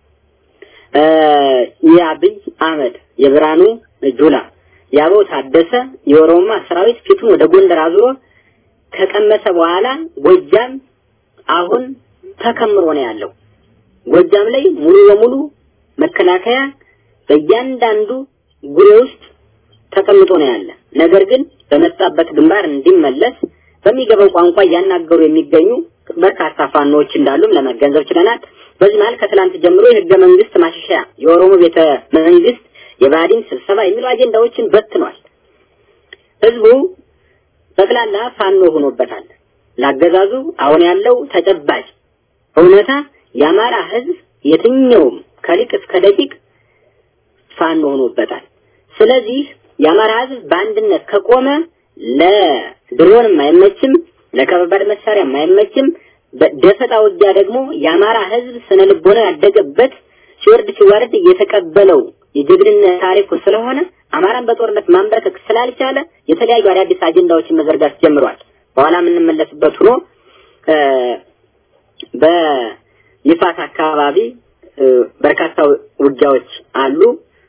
የአብይ አህመድ፣ የብርሃኑ ጁላ፣ የአበው ታደሰ የኦሮማ ሰራዊት ፊቱን ወደ ጎንደር አዙሮ ከቀመሰ በኋላ ጎጃም አሁን ተከምሮ ነው ያለው። ጎጃም ላይ ሙሉ በሙሉ መከላከያ በእያንዳንዱ ጉሬ ውስጥ ተቀምጦ ነው ያለ። ነገር ግን በመጣበት ግንባር እንዲመለስ በሚገባው ቋንቋ እያናገሩ የሚገኙ በርካታ ፋኖዎች እንዳሉም ለመገንዘብ ችለናል። በዚህ መሀል ከትላንት ጀምሮ የህገ መንግስት ማሻሻያ፣ የኦሮሞ ቤተ መንግስት፣ የባዲን ስብሰባ የሚሉ አጀንዳዎችን በትኗል። ህዝቡ ጠቅላላ ፋኖ ሆኖበታል። ላገዛዙ አሁን ያለው ተጨባጭ እውነታ የአማራ ህዝብ የትኛውም ከሊቅ እስከ ደቂቅ ፋኖ ሆኖበታል። ስለዚህ የአማራ ህዝብ በአንድነት ከቆመ ለድሮንም አይመችም፣ ለከባድ መሳሪያም አይመችም። ደፈጣ ውጊያ ደግሞ የአማራ ህዝብ ስነ ልቦና ያደገበት ሲወርድ ሲወርድ እየተቀበለው የጀግንነት ታሪኩ ስለሆነ አማራን በጦርነት ማንበርከክ ስላልቻለ የተለያዩ አዳዲስ አጀንዳዎችን መዘርጋት ጀምሯል። በኋላ የምንመለስበት ሆኖ በይፋት አካባቢ በርካታ ውጊያዎች አሉ።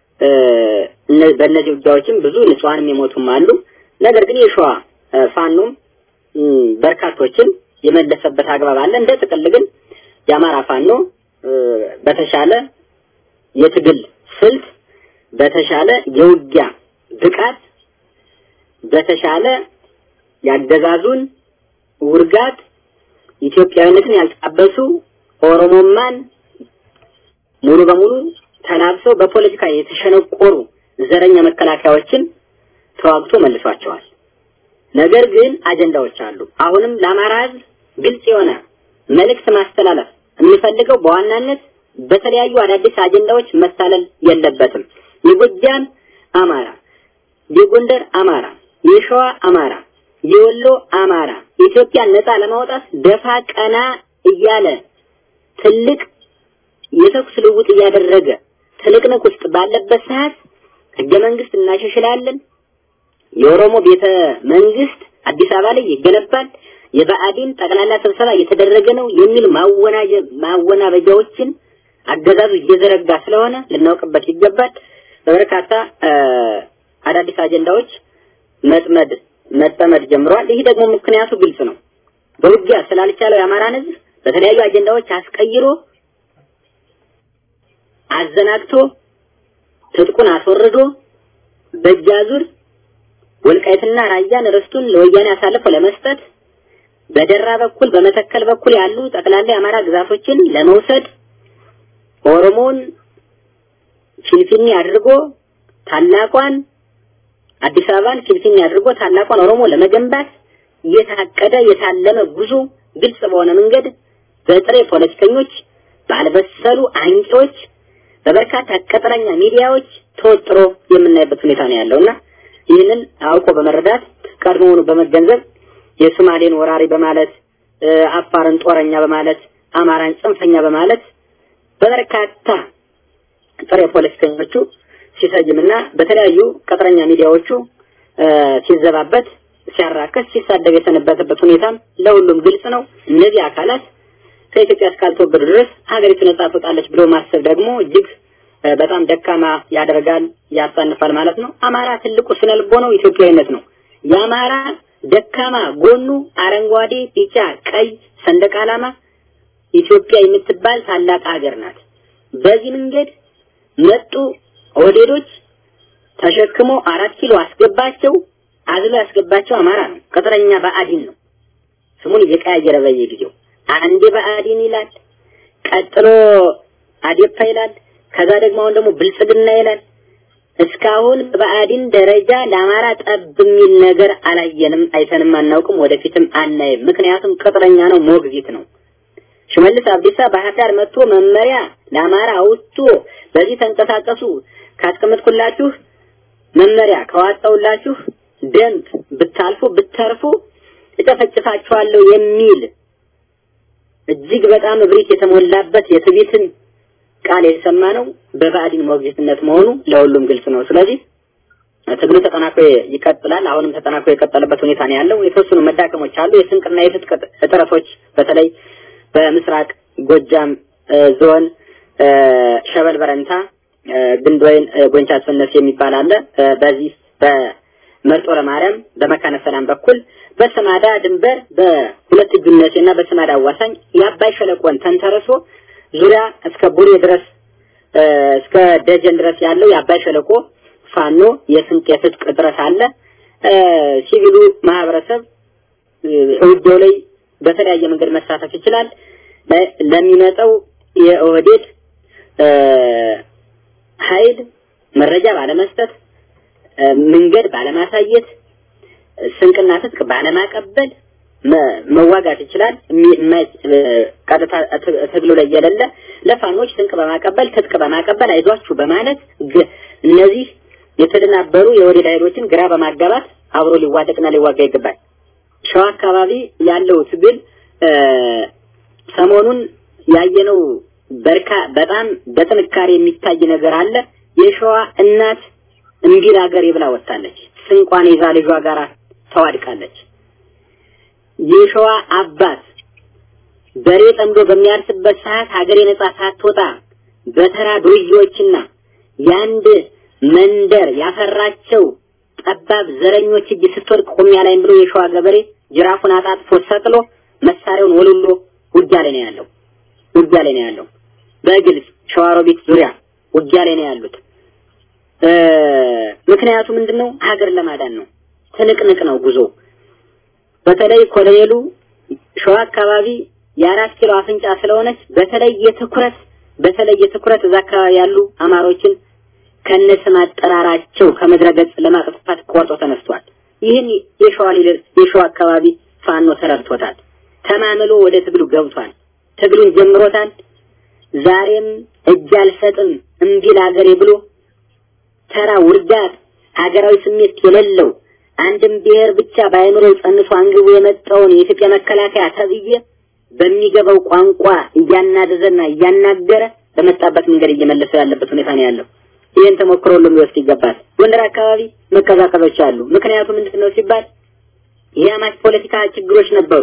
በእነዚህ ውጊያዎችም ብዙ ንጹሃንም የሞቱም አሉ። ነገር ግን የሸዋ ፋኖም በርካቶችን የመለሰበት አግባብ አለ። እንደ ጥቅል ግን የአማራ ፋኖ በተሻለ የትግል ስልት፣ በተሻለ የውጊያ ብቃት፣ በተሻለ ያገዛዙን ውርጋት ኢትዮጵያዊነትን ያልጣበሱ ኦሮሞማን ሙሉ በሙሉ ተናብሰው በፖለቲካ የተሸነቆሩ ዘረኛ መከላከያዎችን ተዋግቶ መልሷቸዋል። ነገር ግን አጀንዳዎች አሉ። አሁንም ለአማራ ሕዝብ ግልጽ የሆነ መልእክት ማስተላለፍ የሚፈልገው በዋናነት በተለያዩ አዳዲስ አጀንዳዎች መሳለል የለበትም። የጎጃም አማራ፣ የጎንደር አማራ፣ የሸዋ አማራ፣ የወሎ አማራ ኢትዮጵያን ነፃ ለማውጣት ደፋ ቀና እያለ ትልቅ የተኩስ ልውውጥ እያደረገ ትንቅንቅ ውስጥ ባለበት ሰዓት ህገ መንግስት እናሻሽላለን፣ የኦሮሞ ቤተ መንግስት አዲስ አበባ ላይ ይገነባል፣ የብአዴን ጠቅላላ ስብሰባ እየተደረገ ነው የሚል ማወናበጃዎችን አገዛዙ እየዘረጋ ስለሆነ ልናውቅበት ይገባል። በበርካታ አዳዲስ አጀንዳዎች መጥመድ መጠመድ ጀምረዋል። ይህ ደግሞ ምክንያቱ ግልጽ ነው። በውጊያ ስላልቻለው የአማራን ህዝብ በተለያዩ አጀንዳዎች አስቀይሮ አዘናግቶ ትጥቁን አስወርዶ በእጃዙር ወልቃይትና ራያን ርስቱን ለወያኔ አሳልፎ ለመስጠት በደራ በኩል በመተከል በኩል ያሉ ጠቅላላ የአማራ ግዛቶችን ለመውሰድ ኦሮሞን ፊንፊኔ አድርጎ ታላቋን አዲስ አበባን ፊንፊኔ አድርጎ ታላቋን ኦሮሞ ለመገንባት የታቀደ የታለመ ጉዞ ግልጽ በሆነ መንገድ በጥሬ ፖለቲከኞች፣ ባልበሰሉ አንቂዎች፣ በበርካታ ቀጥረኛ ሚዲያዎች ተወጥሮ የምናይበት ሁኔታ ነው ያለውና ይህንን አውቆ በመረዳት ቀድሞውኑ በመገንዘብ የሶማሌን ወራሪ በማለት አፋርን ጦረኛ በማለት አማራን ጽንፈኛ በማለት በበርካታ ጥሬ ፖለቲከኞቹ ሲሰይምና በተለያዩ ቀጥረኛ ሚዲያዎቹ ሲዘባበት ሲያራከስ ሲሳደብ የሰነበተበት ሁኔታም ለሁሉም ግልጽ ነው። እነዚህ አካላት ከኢትዮጵያ እስካልተወገዱ ድረስ ሀገሪቱ ነጻ ትወጣለች ብሎ ማሰብ ደግሞ እጅግ እ፣ በጣም ደካማ ያደርጋል፣ ያሳንፋል ማለት ነው። አማራ ትልቁ ስነ ልቦናው ኢትዮጵያዊነት ነው። የአማራ ደካማ ጎኑ አረንጓዴ፣ ቢጫ፣ ቀይ ሰንደቅ ዓላማ ኢትዮጵያ የምትባል ታላቅ ሀገር ናት። በዚህ መንገድ መጡ ኦህዴዶች ተሸክሞ አራት ኪሎ አስገባቸው። አዝሎ ያስገባቸው አማራ ነው። ቅጥረኛ ብአዴን ነው። ስሙን እየቀያየረ በየጊዜው አንዴ ብአዴን ይላል፣ ቀጥሎ አዴፓ ይላል፣ ከዛ ደግሞ አሁን ደግሞ ብልጽግና ይላል። እስካሁን በብአዴን ደረጃ ለአማራ ጠብ የሚል ነገር አላየንም፣ አይተንም አናውቅም፣ ወደፊትም አናይም። ምክንያቱም ቅጥረኛ ነው፣ ሞግዚት ነው። ሽመልስ አብዲሳ ባህር ዳር መጥቶ መመሪያ ለአማራ አውጥቶ በዚህ ተንቀሳቀሱ ካስቀመጥኩላችሁ መመሪያ ከዋጣውላችሁ ደንብ ብታልፉ ብተርፉ እጨፈጭፋችኋለሁ የሚል እጅግ በጣም እብሪት የተሞላበት የትዕቢትን ቃል የሰማ ነው በብአዴን ሞግዚትነት መሆኑ ለሁሉም ግልጽ ነው። ስለዚህ ትግሉ ተጠናክሮ ይቀጥላል። አሁንም ተጠናክሮ የቀጠለበት ሁኔታ ነው ያለው። የተወሰኑ መዳከሞች አሉ። የስንቅና የትጥቅ እጥረቶች በተለይ በምስራቅ ጎጃም እ፣ ዞን እ፣ ሸበል በረንታ እ፣ ግንድወይን እ፣ ጎንቻ አስፈነስ የሚባል አለ። እ፣ በዚህ በመርጦ ለማርያም በመካነ ሰላም በኩል በሰማዳ ድንበር በሁለት እጁነቴና በሰማዳ አዋሳኝ የአባይ ሸለቆን ተንተርሶ ዙሪያ እስከ ቡሬ ድረስ እ፣ እስከ ደጀን ድረስ ያለው የአባይ ሸለቆ ፋኖ የስንቅ የትጥቅ እጥረት አለ። እ፣ ሲቪሉ ማህበረሰብ እ፣ ውጊያው ላይ በተለያየ መንገድ መሳተፍ ይችላል። ለ- ለሚመጣው የኦህዴድ እ፣ ኃይል መረጃ ባለመስጠት እ፣ መንገድ ባለማሳየት እ፣ ስንቅና ትጥቅ ባለማቀበል መ- መዋጋት ይችላል። የሚ- የማይ- እ፣ ቀጥታ ት- ትግሉ ላይ የሌለ ለፋኖች ስንቅ በማቀበል ትጥቅ በማቀበል አይዟችሁ በማለት ግ- እነዚህ የተደናበሩ የወዴድ ኃይሎችን ግራ በማጋባት አብሮ ሊዋደቅና ሊዋጋ ይገባል። ሸዋ አካባቢ ያለው ትግል እ፣ ሰሞኑን ያየነው በርካ በጣም በጥንካሬ የሚታይ ነገር አለ። የሸዋ እናት እምቢል ሀገር ይብላ ወጣለች። ስንቋን ይዛ ልጇ ጋር ተዋድቃለች። የሸዋ አባት በሬ ጠምዶ በሚያርስበት ሰዓት ሀገር የነጻ ሳትወጣ በተራ ዱርዬዎችና የአንድ መንደር ያፈራቸው ጠባብ ዘረኞች እጅ ስትወድቅ ቆሚያ ላይም ብሎ የሸዋ ገበሬ ጅራፉን አጣጥፎ ሰቅሎ መሳሪያውን ወልሎ ውጊያ ላይ ነው ያለው። ውጊያ ላይ ነው ያለው። በግልጽ ሸዋሮቢት ዙሪያ ውጊያ ላይ ነው ያሉት። እ፣ ምክንያቱ ምንድነው? ሀገር ለማዳን ነው። ትንቅንቅ ነው ጉዞ። በተለይ ኮሎኔሉ ሸዋ አካባቢ የአራት ኪሎ አፍንጫ ስለሆነች በተለየ ትኩረት በተለየ ትኩረት እዛ አካባቢ ያሉ አማሮችን ከነስም አጠራራቸው ከምድረ ገጽ ለማጥፋት ቆርጦ ተነስቷል። ይህን የሸዋ ሊደር የሸዋ አካባቢ ፋኖ ተረድቶታል። ተማምሎ ወደ ትግሉ ገብቷል። ትግሉን ጀምሮታል። ዛሬም እጅ አልሰጥም እምቢ ለሀገሬ ብሎ ተራ ውርጋት ሀገራዊ ስሜት የሌለው አንድም ብሔር ብቻ በአእምሮው ጸንሶ አንግቦ የመጣውን የኢትዮጵያ መከላከያ ተብዬ በሚገባው ቋንቋ እያናደዘና እያናገረ በመጣበት መንገድ እየመለሰ ያለበት ሁኔታ ነው ያለው። ይህን ተሞክሮ ሁሉም ሊወስድ ይገባል። ጎንደር አካባቢ መቀዛቀዞች አሉ። ምክንያቱ ምንድን ነው ሲባል የአማች ፖለቲካ ችግሮች ነበሩ።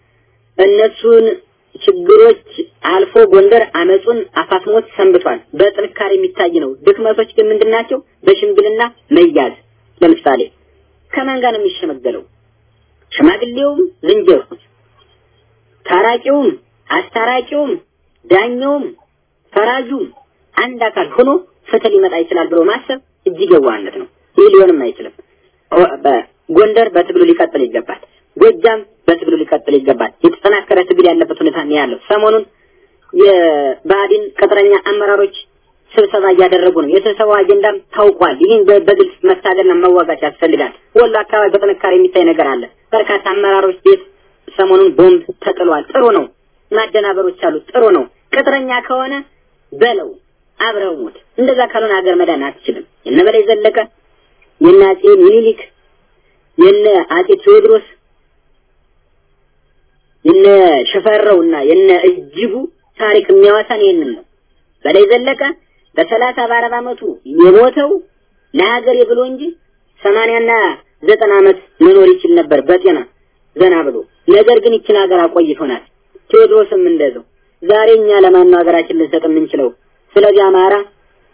እነሱን ችግሮች አልፎ ጎንደር አመጹን አፋፍሞት ሰንብቷል። በጥንካሬ የሚታይ ነው። ድክመቶች ግን ምንድን ናቸው? በሽምግልና መያዝ። ለምሳሌ ከማን ጋር ነው የሚሸመገለው? ሽማግሌውም ዝንጀሮ፣ ታራቂውም፣ አስታራቂውም፣ ዳኛውም፣ ፈራጁም አንድ አካል ሆኖ ፍትህ ሊመጣ ይችላል ብሎ ማሰብ እጅግ የዋህነት ነው። ይህ ሊሆንም አይችልም። ኦ- በጎንደር በትግሉ ሊቀጥል ይገባል። ጎጃም በትግሉ ሊቀጥል ይገባል። የተጠናከረ ትግል ያለበት ሁኔታ ነው ያለው። ሰሞኑን የብአዴን ቅጥረኛ አመራሮች ስብሰባ እያደረጉ ነው። የስብሰባው አጀንዳም ታውቋል። ይህን በ- በግልጽ መታገልና መዋጋት ያስፈልጋል። ወሎ አካባቢ በጥንካሬ የሚታይ ነገር አለ። በርካታ አመራሮች ቤት ሰሞኑን ቦምብ ተጥሏል። ጥሩ ነው። ማደናበሮች አሉ። ጥሩ ነው። ቅጥረኛ ከሆነ በለው አብረው ሞት። እንደዛ ካልሆነ ሀገር መዳን አትችልም። የነ በላይ ዘለቀ የነ አጼ ሚኒሊክ የነ አጼ ቴዎድሮስ የነ ሽፈራውና የነ እጅጉ ታሪክ የሚያወሳን ይህንን ነው። በላይ ዘለቀ በሰላሳ በአርባ ዓመቱ የሞተው ለሀገሬ ብሎ እንጂ ሰማንያና ዘጠና ዓመት መኖር ይችል ነበር በጤና ዘና ብሎ። ነገር ግን ይችን ሀገር አቆይቶናል። ቴዎድሮስም እንደዛው። ዛሬ እኛ ለማን ነው ሀገራችን ልንሰጥ የምንችለው? ስለዚህ አማራ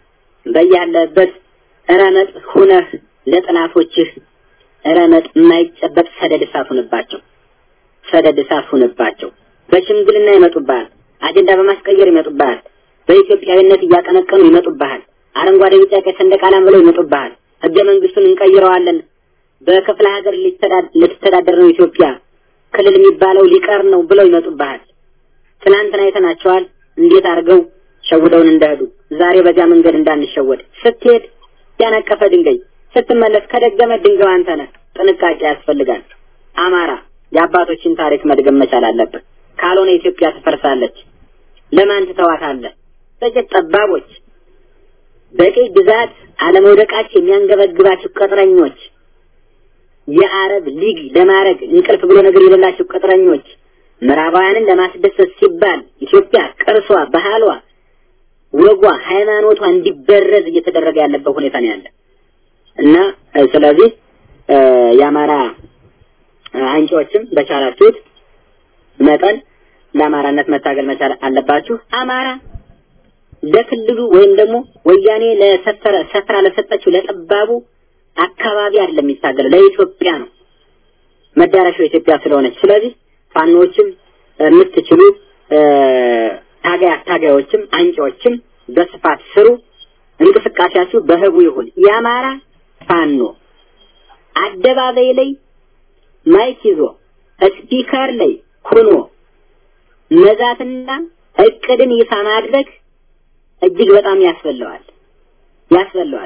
በያለበት ረመጥ ሁነህ ለጥላቶችህ ረመጥ የማይጨበጥ ሰደድ እሳት ሁንባቸው፣ ሰደድ እሳት ሁንባቸው። በሽምግልና ይመጡብሃል፣ አጀንዳ በማስቀየር ይመጡብሃል፣ በኢትዮጵያዊነት እያቀነቀኑ ይመጡብሃል፣ አረንጓዴ ቢጫ ቀይ ሰንደቅ ዓላማ ብለው ይመጡብሃል። ህገ መንግስቱን እንቀይረዋለን፣ በክፍለ ሀገር ልትተዳደር ነው ኢትዮጵያ፣ ክልል የሚባለው ሊቀር ነው ብለው ይመጡብሃል። ትናንትና አይተናቸዋል እንዴት አድርገው ሸውደውን እንደሄዱ። ዛሬ በዚያ መንገድ እንዳንሸወድ ስትሄድ ያነቀፈ ድንጋይ ስትመለስ ከደገመ ድንጋዩ አንተ ነህ። ጥንቃቄ ያስፈልጋል። አማራ የአባቶችን ታሪክ መድገም መቻል አለብህ። ካልሆነ ኢትዮጵያ ትፈርሳለች። ለማን ትተዋታለህ? ጥቂት ጠባቦች በቀይ ግዛት አለመውደቃቸው የሚያንገበግባቸው ቅጥረኞች፣ የአረብ ሊግ ለማድረግ እንቅልፍ ብሎ ነገር የሌላቸው ቅጥረኞች፣ ምዕራባውያንን ለማስደሰት ሲባል ኢትዮጵያ ቅርሷ፣ ባህሏ፣ ወጓ፣ ሃይማኖቷ እንዲበረዝ እየተደረገ ያለበት ሁኔታ ነው ያለ እና ስለዚህ የአማራ አንቂዎችም በቻላችሁት መጠን ለአማራነት መታገል መቻል አለባችሁ። አማራ ለክልሉ ወይም ደግሞ ወያኔ ለሰፈረ ሰፈራ ለሰጠችው ለጠባቡ አካባቢ አይደለም የሚታገለው ለኢትዮጵያ ነው። መዳረሻው ኢትዮጵያ ስለሆነች፣ ስለዚህ ፋኖዎችም የምትችሉ ታጋይ አታጋዮችም አንቂዎችም በስፋት ስሩ። እንቅስቃሴያችሁ በህቡ ይሁን። የአማራ ፋኖ አደባባይ ላይ ማይክ ይዞ ስፒከር ላይ ሆኖ መዛትና እቅድን ይፋ ማድረግ እጅግ በጣም ያስበለዋል ያስበለዋል።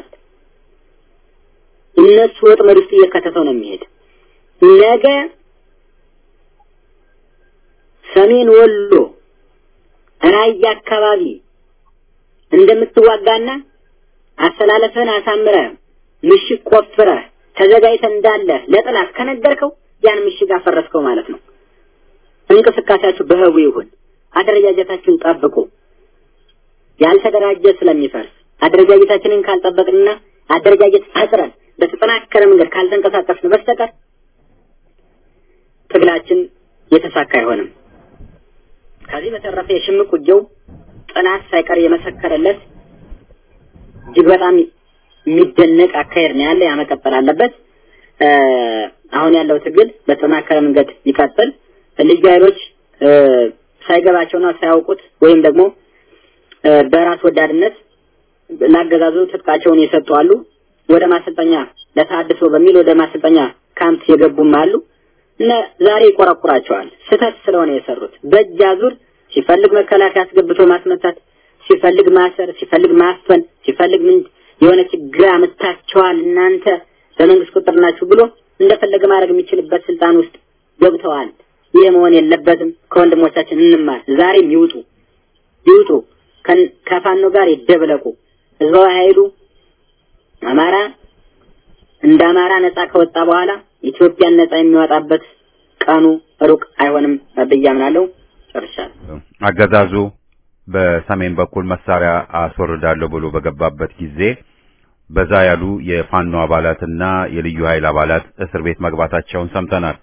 እነሱ ወጥመድ ውስጥ እየከተተው ነው የሚሄድ። ነገ ሰሜን ወሎ ራያ አካባቢ እንደምትዋጋና አሰላለፍህን አሳምረህ ምሽግ ቆፍረህ ተዘጋጅተህ እንዳለ ለጥላት ከነገርከው ያን ምሽግ አፈረስከው ማለት ነው። እንቅስቃሴያችሁ በህቡ ይሁን። አደረጃጀታችሁን ጠብቁ። ያልተደራጀ ስለሚፈርስ አደረጃጀታችንን ካልጠበቅንና አደረጃጀት ፈጥረን በተጠናከረ መንገድ ካልተንቀሳቀስን በስተቀር ትግላችን የተሳካ አይሆንም። ከዚህ በተረፈ የሽምቅ ውጊያው ጥናት ሳይቀር የመሰከረለት እጅግ በጣም የሚደነቅ አካሄድ ነው ያለ። ያመቀጠል አለበት። አሁን ያለው ትግል በተጠናከረ መንገድ ይቀጥል። ልዩ ኃይሎች ሳይገባቸውና ሳያውቁት ወይም ደግሞ በራስ ወዳድነት ላገዛዙ ትጥቃቸውን የሰጡ አሉ። ወደ ማሰልጠኛ ለታድሶ በሚል ወደ ማሰልጠኛ ካምፕ የገቡም አሉ። እና ዛሬ ይቆረቁራቸዋል። ስህተት ስለሆነ የሰሩት በእጅ አዙር ሲፈልግ መከላከያ አስገብቶ ማስመታት፣ ሲፈልግ ማሰር፣ ሲፈልግ ማፈን፣ ሲፈልግ ምን የሆነ ችግር አመታቸዋል እናንተ በመንግስት ቁጥር ናችሁ ብሎ እንደፈለገ ማድረግ የሚችልበት ስልጣን ውስጥ ገብተዋል። ይህ መሆን የለበትም። ከወንድሞቻችን እንማር። ዛሬም ይውጡ ይውጡ፣ ከፋኖ ጋር ይደብለቁ። ህዝባዊ ኃይሉ አማራ እንደ አማራ ነጻ ከወጣ በኋላ ኢትዮጵያን ነጻ የሚወጣበት ቀኑ ሩቅ አይሆንም ብዬ አምናለሁ። ጨርሻለሁ። አገዛዙ በሰሜን በኩል መሳሪያ አስወርዳለሁ ብሎ በገባበት ጊዜ በዛ ያሉ የፋኖ አባላትና የልዩ ኃይል አባላት እስር ቤት መግባታቸውን ሰምተናል።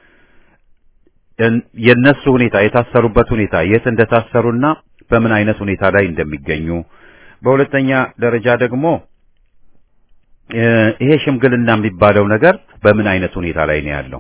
የነሱ ሁኔታ የታሰሩበት ሁኔታ የት እንደታሰሩና በምን አይነት ሁኔታ ላይ እንደሚገኙ፣ በሁለተኛ ደረጃ ደግሞ ይሄ ሽምግልና የሚባለው ነገር በምን አይነት ሁኔታ ላይ ነው ያለው?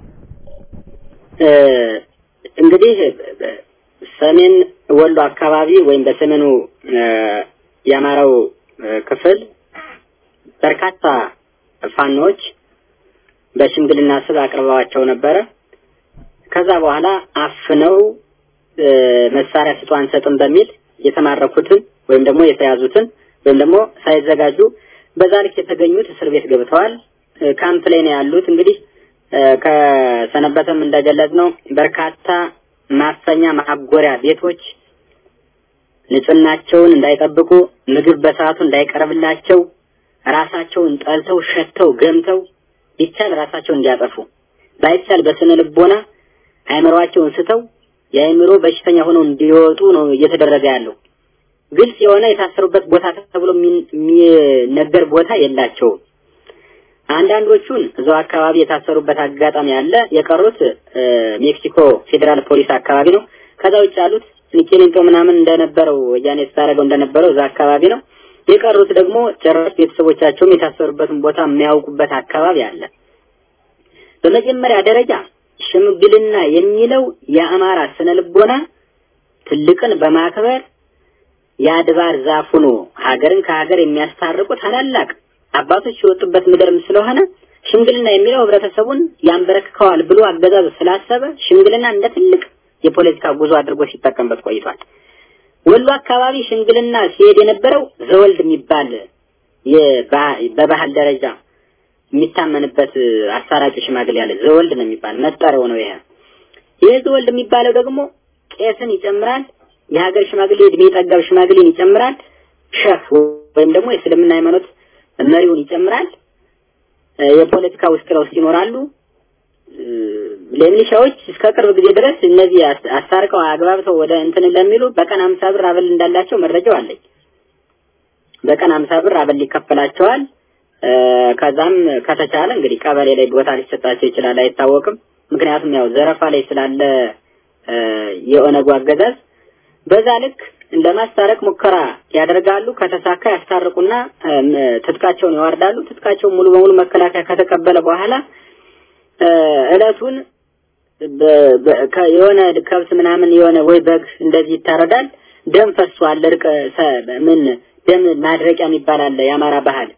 እንግዲህ ሰሜን ወሎ አካባቢ ወይም በሰሜኑ የአማራው ክፍል በርካታ ፋኖች በሽምግልና ስብ አቅርበዋቸው ነበረ። ከዛ በኋላ አፍነው መሳሪያ ስጡ አንሰጥም በሚል የተማረኩትን ወይም ደግሞ የተያዙትን ወይም ደግሞ ሳይዘጋጁ በዛ ልክ የተገኙት እስር ቤት ገብተዋል። ካምፕ ላይ ነው ያሉት። እንግዲህ ከሰነበተም እንደገለጽ ነው በርካታ ማፈኛ ማጎሪያ ቤቶች ንጽህናቸውን እንዳይጠብቁ ምግብ በሰዓቱ እንዳይቀርብላቸው ራሳቸውን ጠልተው ሸተው ገምተው ይቻል ራሳቸውን እንዲያጠፉ ባይቻል በስነ ልቦና አእምሯቸውን ስተው የአእምሮ በሽተኛ ሆነው እንዲወጡ ነው እየተደረገ ያለው። ግልጽ የሆነ የታሰሩበት ቦታ ተብሎ የሚነገር ቦታ የላቸውም። አንዳንዶቹን እዛው አካባቢ የታሰሩበት አጋጣሚ አለ። የቀሩት ሜክሲኮ ፌዴራል ፖሊስ አካባቢ ነው። ከዛ ውጭ ያሉት ቂሊንጦ ምናምን እንደነበረው ወያኔ ስታደርገው እንደነበረው እዛ አካባቢ ነው። የቀሩት ደግሞ ጭራሽ ቤተሰቦቻቸውም የታሰሩበትን ቦታ የሚያውቁበት አካባቢ አለ። በመጀመሪያ ደረጃ ሽምግልና የሚለው የአማራ ስነ ልቦና ትልቅን በማክበር የአድባር ዛፍ ሆኖ ሀገርን ከሀገር የሚያስታርቁ ታላላቅ አባቶች የወጡበት ምድርም ስለሆነ ሽምግልና የሚለው ህብረተሰቡን ያንበረክከዋል ብሎ አገዛዙ ስላሰበ ሽምግልና እንደ ትልቅ የፖለቲካ ጉዞ አድርጎ ሲጠቀምበት ቆይቷል። ወሎ አካባቢ ሽምግልና ሲሄድ የነበረው ዘወልድ የሚባል በባህል ደረጃ የሚታመንበት አሳራጭ ሽማግሌ ያለ ዘወልድ ነው የሚባል መጠሪያው ነው። ይሄ ይህ ዘወልድ የሚባለው ደግሞ ቄስን ይጨምራል። የሀገር ሽማግሌ እድሜ ጠገብ ሽማግሌን ይጨምራል። ሸህ ወይም ደግሞ የእስልምና ሃይማኖት መሪውን ይጨምራል። የፖለቲካ ውስጥ ለውስጥ ይኖራሉ። ለሚሊሻዎች እስከ ቅርብ ጊዜ ድረስ እነዚህ አስታርቀው አግባብተው ወደ እንትን ለሚሉ በቀን አምሳ ብር አበል እንዳላቸው መረጃው አለኝ። በቀን አምሳ ብር አበል ይከፈላቸዋል። ከዛም ከተቻለ እንግዲህ ቀበሌ ላይ ቦታ ሊሰጣቸው ይችላል፣ አይታወቅም። ምክንያቱም ያው ዘረፋ ላይ ስላለ የኦነጉ አገዛዝ በዛ ልክ ለማስታረቅ ሙከራ ያደርጋሉ። ከተሳካ ያስታርቁና ትጥቃቸውን ያወርዳሉ። ትጥቃቸውን ሙሉ በሙሉ መከላከያ ከተቀበለ በኋላ እለቱን የሆነ ከብት ምናምን የሆነ ወይ በግ እንደዚህ ይታረዳል። ደም ፈሷል። እርቅ ምን ደም ማድረቂያ የሚባል አለ የአማራ ባህል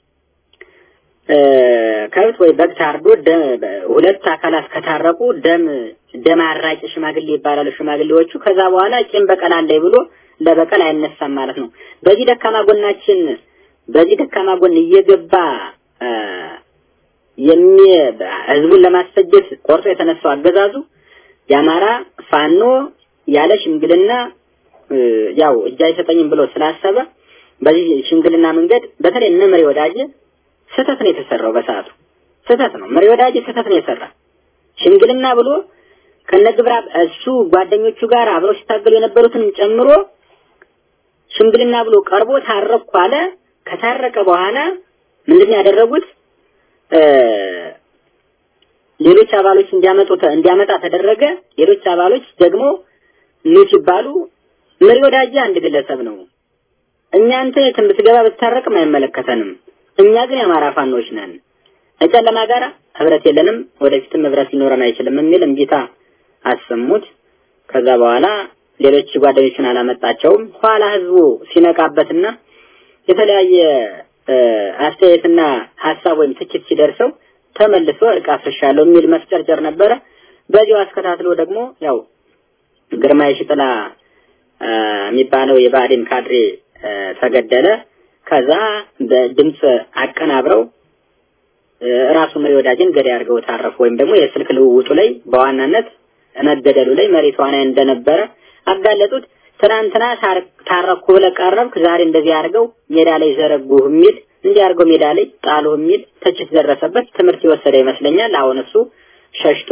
ከብት ወይ በግ ታርዶ ሁለት አካላት ከታረቁ ደም ደም አራጭ ሽማግሌ ይባላሉ ሽማግሌዎቹ። ከዛ በኋላ ቂም በቀል አለኝ ብሎ ለበቀል አይነሳም ማለት ነው። በዚህ ደካማ ጎናችን በዚህ ደካማ ጎን እየገባ የሚ ህዝቡን ለማስፈጀት ቆርጦ የተነሳው አገዛዙ የአማራ ፋኖ ያለ ሽምግልና ያው እጅ አይሰጠኝም ብሎ ስላሰበ በዚህ ሽምግልና መንገድ በተለይ እነ መሪ ወዳጅ ስህተት ነው የተሰራው። በሰዓቱ ስህተት ነው። መሪ ወዳጅ ስህተት ነው የሰራ ሽምግልና ብሎ ከነግብራ እሱ ጓደኞቹ ጋር አብረው ሲታገሉ የነበሩትን ጨምሮ ሽምግልና ብሎ ቀርቦ ታረቅኩ አለ። ከታረቀ በኋላ ምንድን ያደረጉት ሌሎች አባሎች እንዲያመጡ እንዲያመጣ ተደረገ። ሌሎች አባሎች ደግሞ ኑ ሲባሉ መሪ ወዳጅ አንድ ግለሰብ ነው። እኛ አንተ የትም ብትገባ ብትታረቅም አይመለከተንም። እኛ ግን የአማራ ፋኖች ነን። ከጨለማ ጋር ህብረት የለንም፣ ወደፊትም ህብረት ሊኖረን አይችልም የሚል እምቢታ አሰሙት። ከዛ በኋላ ሌሎች ጓደኞችን አላመጣቸውም። ኋላ ህዝቡ ሲነቃበትና የተለያየ አስተያየትና ሀሳብ ወይም ትችት ሲደርሰው ተመልሶ እርቅ አፍርሻለሁ የሚል መስጨርጨር ነበረ። በዚሁ አስከታትሎ ደግሞ ያው ግርማ የሽጥላ የሚባለው የብአዴን ካድሬ ተገደለ። ከዛ በድምፅ አቀናብረው ራሱ መሪ ወዳጅን ገዳይ አድርገው ታረፉ። ወይም ደግሞ የስልክ ልውውጡ ላይ በዋናነት መገደሉ ላይ መሪ ተዋናይ እንደነበረ አጋለጡት። ትናንትና ታረኩ ብለህ ቀረብክ፣ ዛሬ እንደዚህ አድርገው ሜዳ ላይ ዘረጉህ የሚል እንዲህ አድርገው ሜዳ ላይ ጣሉህ የሚል ትችት ደረሰበት። ትምህርት የወሰደ ይመስለኛል። አሁን እሱ ሸሽቶ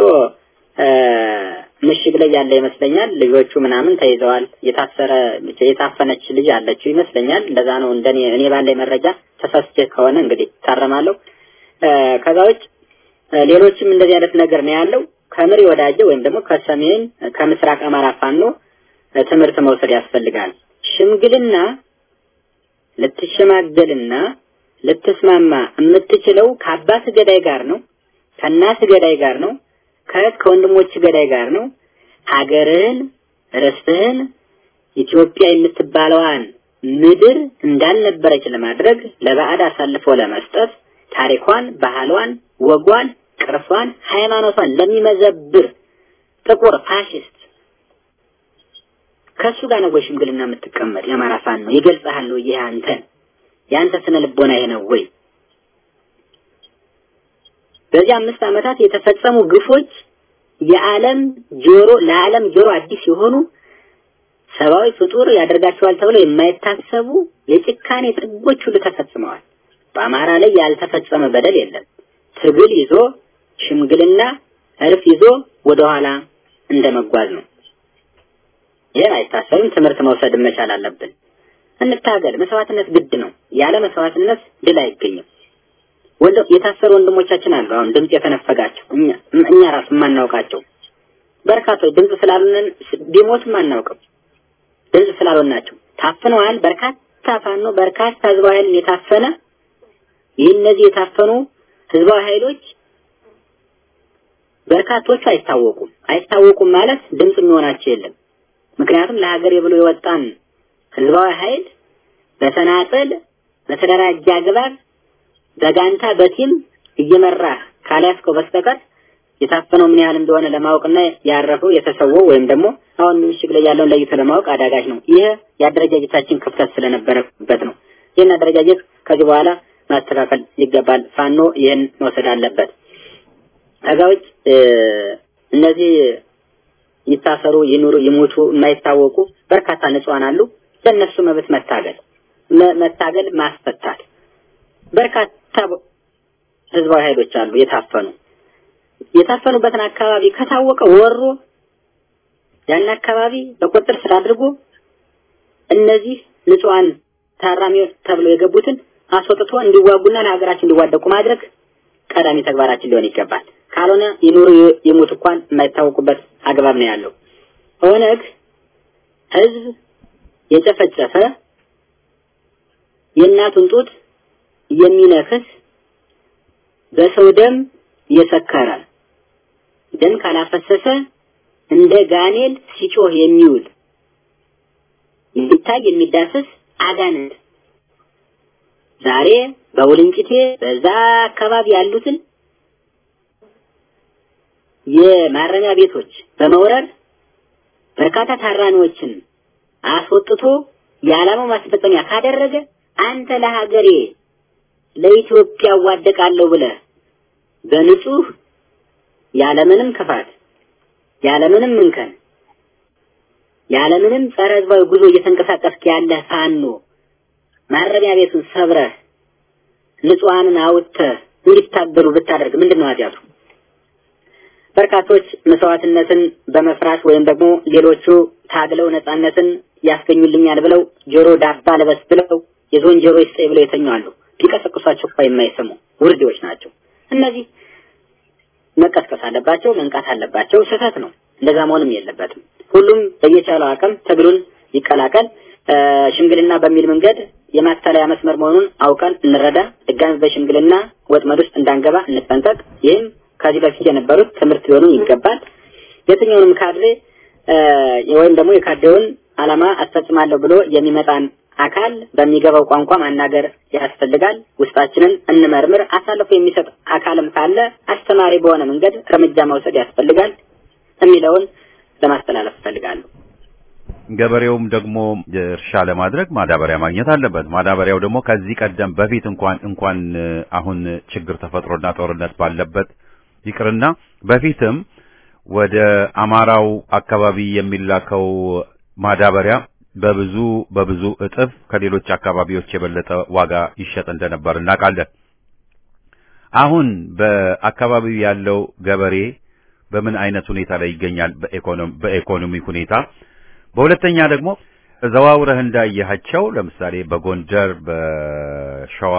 ምሽግ ላይ ያለ ይመስለኛል። ልጆቹ ምናምን ተይዘዋል። የታሰረ የታፈነች ልጅ አለችው ይመስለኛል። እንደዛ ነው እንደኔ እኔ ባለኝ መረጃ። ተሳስቼ ከሆነ እንግዲህ ታረማለሁ። ከዛ ውጭ ሌሎችም እንደዚህ አይነት ነገር ነው ያለው። ከምሪ ወዳጀ ወይም ደግሞ ከሰሜን ከምስራቅ አማራ ፋኖ ትምህርት መውሰድ ያስፈልጋል። ሽምግልና ልትሸማገልና ልትስማማ የምትችለው ከአባት ገዳይ ጋር ነው፣ ከእናት ገዳይ ጋር ነው፣ ከእህት ከወንድሞች ገዳይ ጋር ነው። ሀገርህን ርስትህን ኢትዮጵያ የምትባለዋን ምድር እንዳልነበረች ለማድረግ ለባዕድ አሳልፎ ለመስጠት ታሪኳን፣ ባህሏን፣ ወጓን፣ ቅርሷን፣ ሃይማኖቷን ለሚመዘብር ጥቁር ፋሽስት ከሱ ጋር ነው ወይ ሽምግልና የምትቀመጥ? የአማራ ፋኖ ነው ይገልጽሃል ወይ? ይሄ አንተን የአንተ ስነ ልቦና ይሄ ነው ወይ? በዚህ አምስት ዓመታት የተፈጸሙ ግፎች የዓለም ጆሮ ለዓለም ጆሮ አዲስ የሆኑ ሰብአዊ ፍጡር ያደርጋቸዋል ተብለው የማይታሰቡ የጭካኔ ጥጎች ሁሉ ተፈጽመዋል። በአማራ ላይ ያልተፈጸመ በደል የለም። ትግል ይዞ ሽምግልና እርፍ ይዞ ወደኋላ እንደመጓዝ ነው። ይህ አይታሰብም። ትምህርት መውሰድ መቻል አለብን። እንታገል። መስዋዕትነት ግድ ነው። ያለ መስዋዕትነት ድል አይገኝም። ወንድ የታሰሩ ወንድሞቻችን አሉ። አሁን ድምጽ የተነፈጋቸው እኛ እኛ ራሱ የማናውቃቸው በርካቶች ድምጽ ስላሉን ቢሞትም አናውቅም። ድምጽ ስላልሆናቸው ታፍነዋል። በርካታ በርካታ ፋኖ በርካታ ህዝባዊ ኃይል የታፈነ ይህ እነዚህ የታፈኑ ህዝባዊ ኃይሎች በርካቶቹ አይታወቁም። አይታወቁም ማለት ድምፅ የሚሆናቸው የለም። ምክንያቱም ለሀገር ብሎ የወጣን ህዝባዊ ኃይል በተናጠል በተደራጀ አግባብ በጋንታ በቲም እየመራህ ካልያዝከው በስተቀር የታፈነው ምን ያህል እንደሆነ ለማወቅና ያረፈው የተሰወው ወይም ደግሞ አሁን ምሽግ ላይ ያለውን ለይቶ ለማወቅ አዳጋች ነው። ይህ የአደረጃጀታችን ክፍተት ስለነበረበት ነው። ይህን አደረጃጀት ከዚህ በኋላ ማስተካከል ይገባል። ፋኖ ይህን መውሰድ አለበት። ከዛ ውጭ እነዚህ ይታሰሩ፣ ይኑሩ፣ ይሞቱ የማይታወቁ በርካታ ንጹሃን አሉ። ለእነሱ መብት መታገል መታገል ማስፈታት በርካታ ህዝባዊ ኃይሎች አሉ የታፈኑ የታፈኑበትን አካባቢ ከታወቀ ወሮ ያን አካባቢ በቁጥጥር ስር አድርጎ እነዚህ ንጹሃን ታራሚዎች ተብለው የገቡትን አስወጥቶ እንዲዋጉና ለሀገራችን እንዲዋደቁ ማድረግ ቀዳሚ ተግባራችን ሊሆን ይገባል። ካልሆነ ይኑሩ ይሙት እንኳን የማይታወቁበት አግባብ ነው ያለው። ኦነግ ህዝብ የጨፈጨፈ የእናቱን ጡት የሚነክስ በሰው ደም የሰከረ ደም ካላፈሰሰ እንደ ጋኔል ሲጮህ የሚውል የሚታይ የሚዳሰስ አጋንንት ዛሬ በውልንጭቴ በዛ አካባቢ ያሉትን የማረሚያ ቤቶች በመውረር በርካታ ታራሚዎችን አስወጥቶ የዓላማው ማስፈጸሚያ ካደረገ አንተ ለሀገሬ ለኢትዮጵያ ዋደቃለሁ ብለህ በንጹህ ያለምንም ክፋት ያለምንም እንከን ያለምንም ጸረ ህዝባዊ ጉዞ እየተንቀሳቀስክ ያለ ፋኖ ማረሚያ ቤቱን ሰብረህ ንጹሃንን አውጥተህ እንዲታገሉ ብታደርግ ምንድን ነው ኃጢአቱ? በርካቶች መስዋዕትነትን በመፍራት ወይም ደግሞ ሌሎቹ ታግለው ነጻነትን ያስገኙልኛል ብለው ጆሮ ዳባ ልበስ ብለው የዞን ጆሮ ይስጠኝ ብለው የተኛሉ። ቢቀሰቅሷቸው እኮ የማይሰሙ ውርዴዎች ናቸው። እነዚህ መቀስቀስ አለባቸው፣ መንቃት አለባቸው። ስህተት ነው። እንደዛ መሆንም የለበትም። ሁሉም በየቻለው አቅም ትግሉን ይቀላቀል። ሽምግልና በሚል መንገድ የማታለያ መስመር መሆኑን አውቀን እንረዳ። ድጋሚ በሽምግልና ወጥመድ ውስጥ እንዳንገባ እንጠንቀቅ። ይህም ከዚህ በፊት የነበሩት ትምህርት ሊሆኑ ይገባል። የትኛውንም ካድሬ ወይም ደግሞ የካድሬውን ዓላማ አስፈጽማለሁ ብሎ የሚመጣን አካል በሚገባው ቋንቋ ማናገር ያስፈልጋል። ውስጣችንን እንመርምር። አሳልፎ የሚሰጥ አካልም ካለ አስተማሪ በሆነ መንገድ እርምጃ መውሰድ ያስፈልጋል የሚለውን ለማስተላለፍ እፈልጋለሁ። ገበሬውም ደግሞ እርሻ ለማድረግ ማዳበሪያ ማግኘት አለበት። ማዳበሪያው ደግሞ ከዚህ ቀደም በፊት እንኳን እንኳን አሁን ችግር ተፈጥሮና ጦርነት ባለበት ይቅርና በፊትም ወደ አማራው አካባቢ የሚላከው ማዳበሪያ በብዙ በብዙ እጥፍ ከሌሎች አካባቢዎች የበለጠ ዋጋ ይሸጥ እንደነበር እናውቃለን። አሁን በአካባቢው ያለው ገበሬ በምን አይነት ሁኔታ ላይ ይገኛል? በኢኮኖሚ ሁኔታ በሁለተኛ ደግሞ ዘዋውረህ እንዳየሃቸው ለምሳሌ በጎንደር፣ በሸዋ፣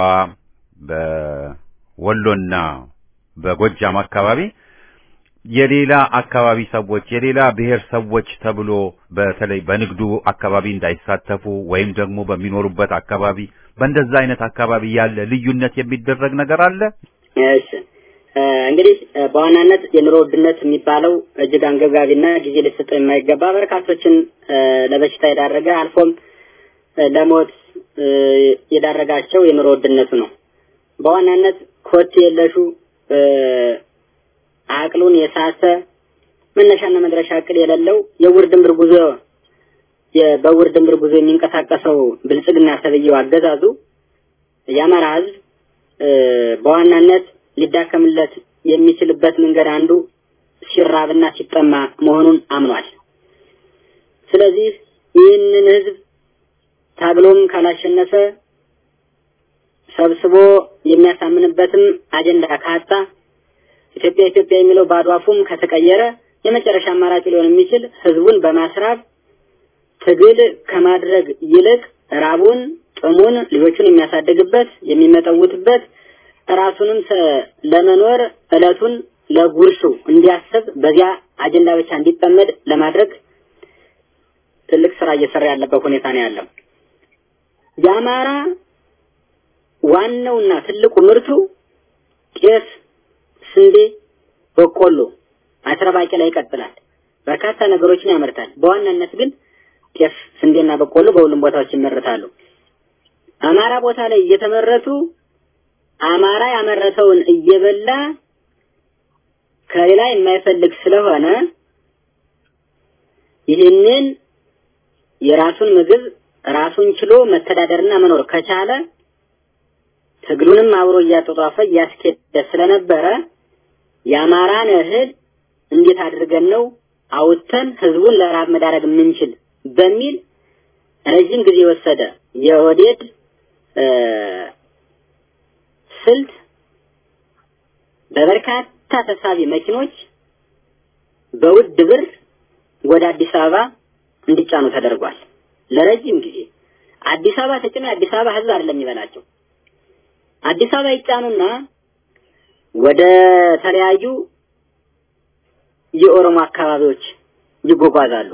በወሎና በጎጃም አካባቢ የሌላ አካባቢ ሰዎች የሌላ ብሔር ሰዎች ተብሎ በተለይ በንግዱ አካባቢ እንዳይሳተፉ ወይም ደግሞ በሚኖሩበት አካባቢ በእንደዛ አይነት አካባቢ ያለ ልዩነት የሚደረግ ነገር አለ። እሺ እንግዲህ በዋናነት የኑሮ ውድነት የሚባለው እጅግ አንገብጋቢና ጊዜ ሊሰጠው የማይገባ በርካቶችን ለበሽታ የዳረገ አልፎም ለሞት የዳረጋቸው የኑሮ ውድነቱ ነው። በዋናነት ኮቴ የለሹ አቅሉን የሳተ መነሻና መድረሻ እቅል የሌለው የውር ድንብር ጉዞ በውር ድንብር ጉዞ የሚንቀሳቀሰው ብልጽግና ተብዬው አገዛዙ የአማራ ሕዝብ በዋናነት ሊዳከምለት የሚችልበት መንገድ አንዱ ሲራብና ሲጠማ መሆኑን አምኗል። ስለዚህ ይህንን ሕዝብ ታግሎም ካላሸነፈ ሰብስቦ የሚያሳምንበትም አጀንዳ ካጣ ኢትዮጵያ ኢትዮጵያ የሚለው ባዶ አፉም ከተቀየረ የመጨረሻ አማራጭ ሊሆን የሚችል ህዝቡን በማስራብ ትግል ከማድረግ ይልቅ ራቡን፣ ጥሙን ልጆቹን የሚያሳድግበት የሚመጠውትበት ራሱንም ለመኖር እለቱን ለጉርሱ እንዲያስብ በዚያ አጀንዳ ብቻ እንዲጠመድ ለማድረግ ትልቅ ስራ እየሰራ ያለበት ሁኔታ ነው ያለው። የአማራ ዋናውና ትልቁ ምርቱ ጤፍ፣ ስንዴ፣ በቆሎ፣ አተር፣ ባቄላ ይቀጥላል። በርካታ ነገሮችን ያመርታል። በዋናነት ግን ጤፍ፣ ስንዴና በቆሎ በሁሉም ቦታዎች ይመረታሉ። አማራ ቦታ ላይ እየተመረቱ አማራ ያመረተውን እየበላ ከሌላ የማይፈልግ ስለሆነ ይህንን የራሱን ምግብ ራሱን ችሎ መተዳደርና መኖር ከቻለ ትግሉንም አብሮ እያጧጧፈ እያስኬደ ስለነበረ የአማራን እህል እንዴት አድርገን ነው አውጥተን ህዝቡን ለራብ መዳረግ የምንችል በሚል ረጅም ጊዜ የወሰደ የኦህዴድ ስልት በበርካታ ተሳቢ መኪኖች በውድ ብር ወደ አዲስ አበባ እንዲጫኑ ተደርጓል። ለረጅም ጊዜ አዲስ አበባ ተጭነው የአዲስ አበባ ህዝብ አይደለም የሚበላቸው። አዲስ አበባ ይጫኑና ወደ ተለያዩ የኦሮሞ አካባቢዎች ይጓጓዛሉ።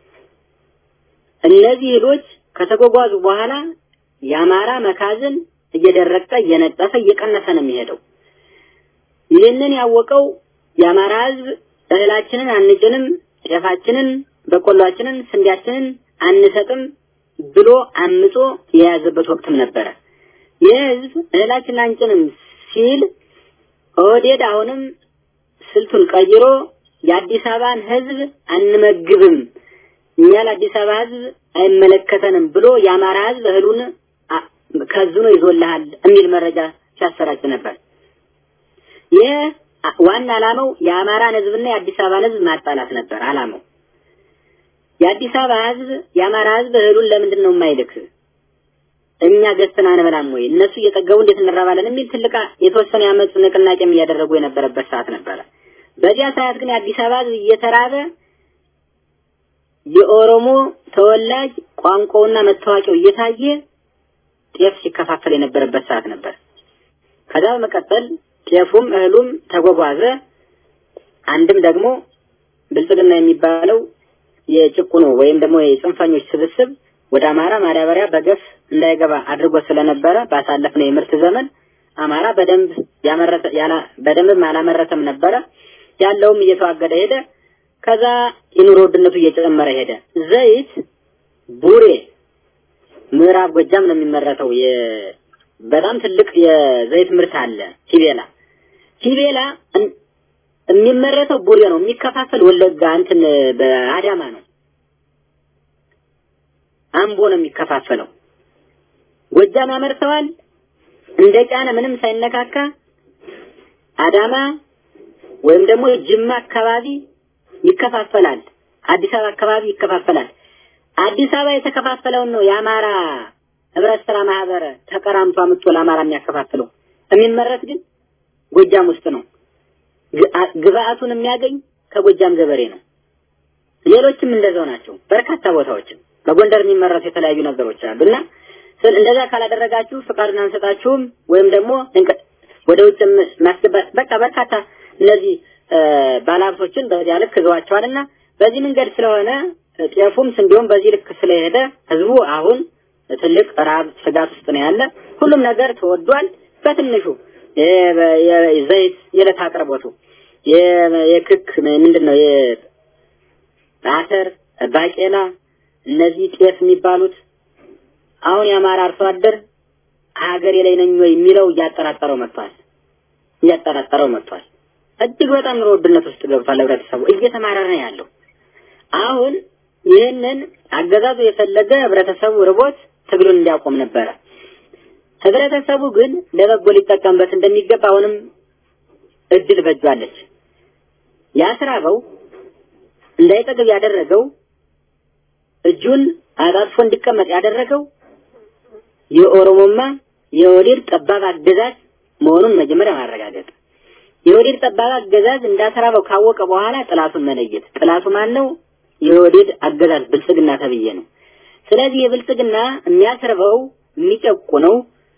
እነዚህ እህሎች ከተጓጓዙ በኋላ የአማራ መካዝን እየደረቀ እየነጠፈ እየቀነሰ ነው የሚሄደው። ይህንን ያወቀው የአማራ ህዝብ እህላችንን አንጭንም፣ ጤፋችንን፣ በቆሏችንን፣ ስንዴያችንን አንሰጥም ብሎ አምጾ የያዘበት ወቅትም ነበረ። ይህ ህዝብ እህላችንን አንጭንም ሲል ኦህዴድ አሁንም ስልቱን ቀይሮ የአዲስ አበባን ህዝብ አንመግብም፣ እኛ ለአዲስ አበባ ህዝብ አይመለከተንም ብሎ የአማራ ህዝብ እህሉን ከዝኖ ይዞልሃል የሚል መረጃ ሲያሰራጭ ነበር። ይህ ዋና ዓላማው የአማራን ህዝብና የአዲስ አበባን ህዝብ ማጣላት ነበር ዓላማው። የአዲስ አበባ ህዝብ የአማራ ህዝብ እህሉን ለምንድን ነው የማይልክ? እኛ ገዝተን አንበላም ወይ? እነሱ እየጠገቡ እንዴት እንራባለን? የሚል ትልቅ የተወሰነ ያመፁ ንቅናቄም እያደረጉ የነበረበት ሰዓት ነበረ። በዚያ ሰዓት ግን የአዲስ አበባ ህዝብ እየተራበ የኦሮሞ ተወላጅ ቋንቋውና መታወቂያው እየታየ ጤፍ ሲከፋፈል የነበረበት ሰዓት ነበር። ከዛ በመቀጠል ጤፉም እህሉም ተጓጓዘ። አንድም ደግሞ ብልጽግና የሚባለው የጭቁኑ ወይም ደግሞ የጽንፈኞች ስብስብ ወደ አማራ ማዳበሪያ በገፍ እንዳይገባ አድርጎ ስለነበረ ባሳለፍነው የምርት ዘመን አማራ በደንብ ያመረተ ያላ በደንብም አላመረተም ነበረ። ያለውም እየተዋገደ ሄደ። ከዛ የኑሮ ውድነቱ እየጨመረ ሄደ። ዘይት ቡሬ ምዕራብ ጎጃም ነው የሚመረተው። የ በጣም ትልቅ የዘይት ምርት አለ። ቲቤላ ቲቤላ የሚመረተው ቡሬ ነው። የሚከፋፈል ወለጋ እንትን በአዳማ ነው። አምቦ ነው የሚከፋፈለው። ጎጃም ያመርተዋል እንደ ጫነ ምንም ሳይነካካ አዳማ ወይም ደግሞ ጅማ አካባቢ ይከፋፈላል። አዲስ አበባ አካባቢ ይከፋፈላል። አዲስ አበባ የተከፋፈለውን ነው የአማራ ህብረት ስራ ማህበር ተቀራምቶ አምጥቶ ለአማራ የሚያከፋፍለው። የሚመረት ግን ጎጃም ውስጥ ነው። ግብአቱን የሚያገኝ ከጎጃም ገበሬ ነው። ሌሎችም እንደዛው ናቸው። በርካታ ቦታዎችም በጎንደር የሚመረቱ የተለያዩ ነገሮች አሉ እና እንደዛ ካላደረጋችሁ ፍቃዱን አንሰጣችሁም ወይም ደግሞ ወደ ውጭ ማስገባት በቃ በርካታ እነዚህ ባለሀብቶችን በዚያ ልክ ይዘዋቸዋልና በዚህ መንገድ ስለሆነ ጤፉም ስንዴውም በዚህ ልክ ስለሄደ ህዝቡ አሁን ትልቅ ራብ ስጋት ውስጥ ነው ያለ። ሁሉም ነገር ተወዷል። በትንሹ ዘይት፣ የዕለት አቅርቦቱ፣ የክክ ምንድን ነው የአተር፣ ባቄላ፣ እነዚህ ጤፍ የሚባሉት አሁን የአማራ አርሶ አደር ሀገሬ ላይ ነኝ ወይ የሚለው እያጠራጠረው መጥቷል። እያጠራጠረው መጥቷል። እጅግ በጣም ኑሮ ውድነት ውስጥ ገብቷል። ህብረተሰቡ እየተማረረ ነው ያለው። አሁን ይህንን አገዛዙ የፈለገ ህብረተሰቡ ርቦት ትግሉን እንዲያቆም ነበረ። ህብረተሰቡ ግን ለበጎ ሊጠቀምበት እንደሚገባ አሁንም እድል በጇለች። ያስራበው እንዳይጠግብ ያደረገው እጁን አጣጥፎ እንዲቀመጥ ያደረገው የኦሮሞማ የወዴድ ጠባብ አገዛዝ መሆኑን መጀመሪያ ማረጋገጥ የወዴድ ጠባብ አገዛዝ እንዳተራበው ካወቀ በኋላ ጥላቱን መለየት። ጥላቱ ማን ነው? የወዴድ አገዛዝ ብልጽግና ተብዬ ነው። ስለዚህ የብልጽግና የሚያስርበው የሚጨቁነው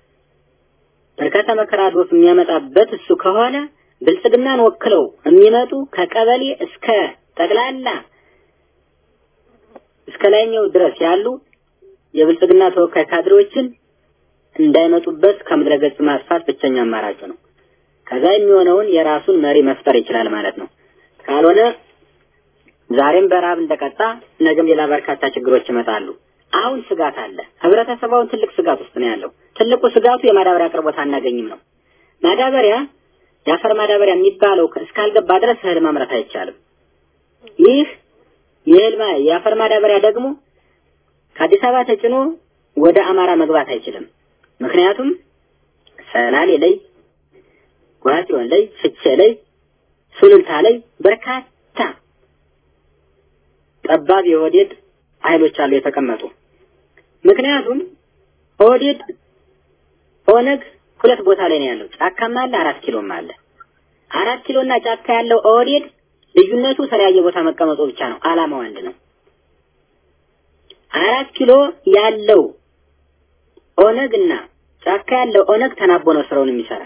በርካታ መከራ አድሮት የሚያመጣበት እሱ ከሆነ ብልጽግናን ወክለው የሚመጡ ከቀበሌ እስከ ጠቅላላ እስከ ላይኛው ድረስ ያሉ የብልጽግና ተወካይ ካድሬዎችን እንዳይመጡበት ከምድረ ገጽ ማጥፋት ብቸኛ አማራጩ ነው። ከዛ የሚሆነውን የራሱን መሪ መፍጠር ይችላል ማለት ነው። ካልሆነ ዛሬም በረሃብ እንደቀጣ ነገም ሌላ በርካታ ችግሮች ይመጣሉ። አሁን ስጋት አለ። ህብረተሰባውን ትልቅ ስጋት ውስጥ ነው ያለው። ትልቁ ስጋቱ የማዳበሪያ አቅርቦት አናገኝም ነው። ማዳበሪያ የአፈር ማዳበሪያ የሚባለው እስካልገባ ድረስ እህል ማምረት አይቻልም። ይህ የእህል ማ- የአፈር ማዳበሪያ ደግሞ ከአዲስ አበባ ተጭኖ ወደ አማራ መግባት አይችልም። ምክንያቱም ሰላሌ ላይ፣ ጓጽዮን ላይ፣ ፍቼ ላይ፣ ሱሉልታ ላይ በርካታ ጠባብ የኦህዴድ ኃይሎች አሉ የተቀመጡ። ምክንያቱም ኦህዴድ ኦነግ ሁለት ቦታ ላይ ነው ያለው። ጫካም አለ፣ አራት ኪሎም አለ። አራት ኪሎና ጫካ ያለው ኦህዴድ ልዩነቱ የተለያየ ቦታ መቀመጡ ብቻ ነው። አላማው አንድ ነው። አራት ኪሎ ያለው ኦነግ እና ጫካ ያለው ኦነግ ተናቦ ነው ስራውን የሚሰራ።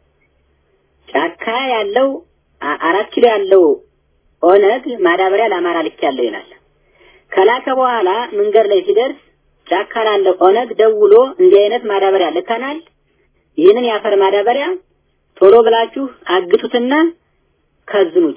ጫካ ያለው አ- አራት ኪሎ ያለው ኦነግ ማዳበሪያ ለአማራ ልክ ያለው ይላል። ከላከ በኋላ መንገድ ላይ ሲደርስ ጫካ ላለው ኦነግ ደውሎ እንዲህ አይነት ማዳበሪያ ልከናል፣ ይህንን የአፈር ማዳበሪያ ቶሎ ብላችሁ አግቱትና ከዝኑት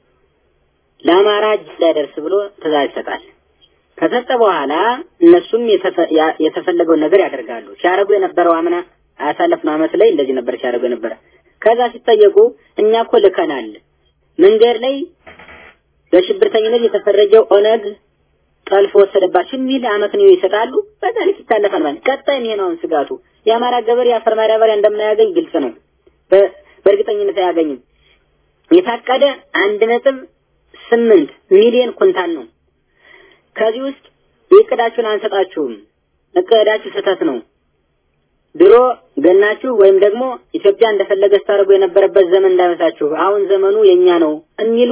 ለአማራ እጅ እንዳይደርስ ብሎ ትእዛዝ ይሰጣል። ከሰጠ በኋላ እነሱም የተፈ- ያ- የተፈለገውን ነገር ያደርጋሉ። ሲያደርጉ የነበረው አምና አያሳለፍነው ዓመት ላይ እንደዚህ ነበር ሲያደርጉ የነበረ። ከዛ ሲጠየቁ እኛ እኮ ልከናል መንገድ ላይ በሽብርተኝነት የተፈረጀው ኦነግ ጠልፎ ወሰደባቸው የሚል አመክንዮ ይሰጣሉ። በዛ ልክ ይታለፋል ማለት ቀጣይ ይሄ ነው አሁን ስጋቱ። የአማራ ገበሬ አፈር ማዳበሪያ እንደማያገኝ ግልጽ ነው። በ- በእርግጠኝነት አያገኝም። የታቀደ አንድ ነጥብ ስምንት ሚሊዮን ኩንታል ነው። ከዚህ ውስጥ የእቅዳችሁን አንሰጣችሁም፣ እቅዳችሁ ስህተት ነው፣ ድሮ ገናችሁ ወይም ደግሞ ኢትዮጵያ እንደፈለገ ስታደርጉ የነበረበት ዘመን እንዳይመስላችሁ፣ አሁን ዘመኑ የኛ ነው የሚሉ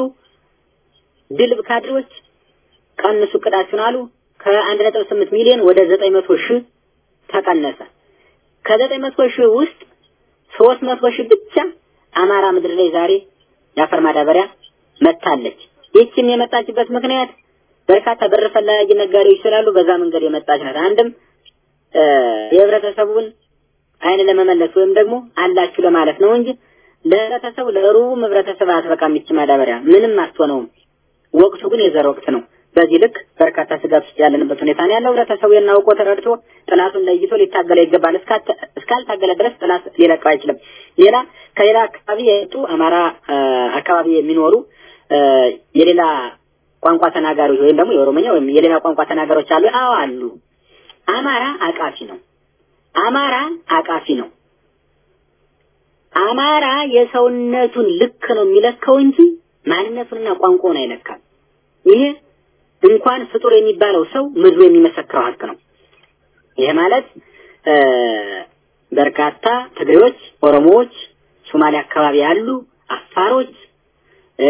ድልብ ካድሬዎች ቀንሱ እቅዳችሁን አሉ። ከአንድ ነጥብ ስምንት ሚሊዮን ወደ ዘጠኝ መቶ ሺህ ተቀነሰ። ከዘጠኝ መቶ ሺህ ውስጥ ሶስት መቶ ሺህ ብቻ አማራ ምድር ላይ ዛሬ የአፈር ማዳበሪያ መታለች። ይህችም የመጣችበት ምክንያት በርካታ ብር ፈላጊ ነጋዴዎች ስላሉ በዛ መንገድ የመጣች ናት። አንድም እ የህብረተሰቡን አይን ለመመለስ ወይም ደግሞ አላችሁ ለማለት ነው እንጂ ለህብረተሰቡ ለሩቡም ህብረተሰብ አትበቃም ይቺ ማዳበሪያ ምንም አትሆነውም። ወቅቱ ግን የዘር ወቅት ነው። በዚህ ልክ በርካታ ስጋት ውስጥ ያለንበት ሁኔታ ነው ያለው። ህብረተሰቡ የናውቆ ተረድቶ ጥላቱን ለይቶ ሊታገለ ይገባል። እስካተ- እስካልታገለ ድረስ ጥላት ሊለቀው አይችልም። ሌላ ከሌላ አካባቢ የመጡ አማራ እ አካባቢ የሚኖሩ እ የሌላ ቋንቋ ተናጋሪዎች ወይም ደግሞ የኦሮሞኛ ወይም የሌላ ቋንቋ ተናጋሪዎች አሉ። አዎ አሉ። አማራ አቃፊ ነው። አማራ አቃፊ ነው። አማራ የሰውነቱን ልክ ነው የሚለካው እንጂ ማንነቱንና ቋንቋውን አይለካም። ይሄ እንኳን ፍጡር የሚባለው ሰው ምድሩ የሚመሰክረው ሀቅ ነው። ይሄ ማለት እ በርካታ ትግሬዎች፣ ኦሮሞዎች፣ ሶማሌ አካባቢ ያሉ አፋሮች፣ እ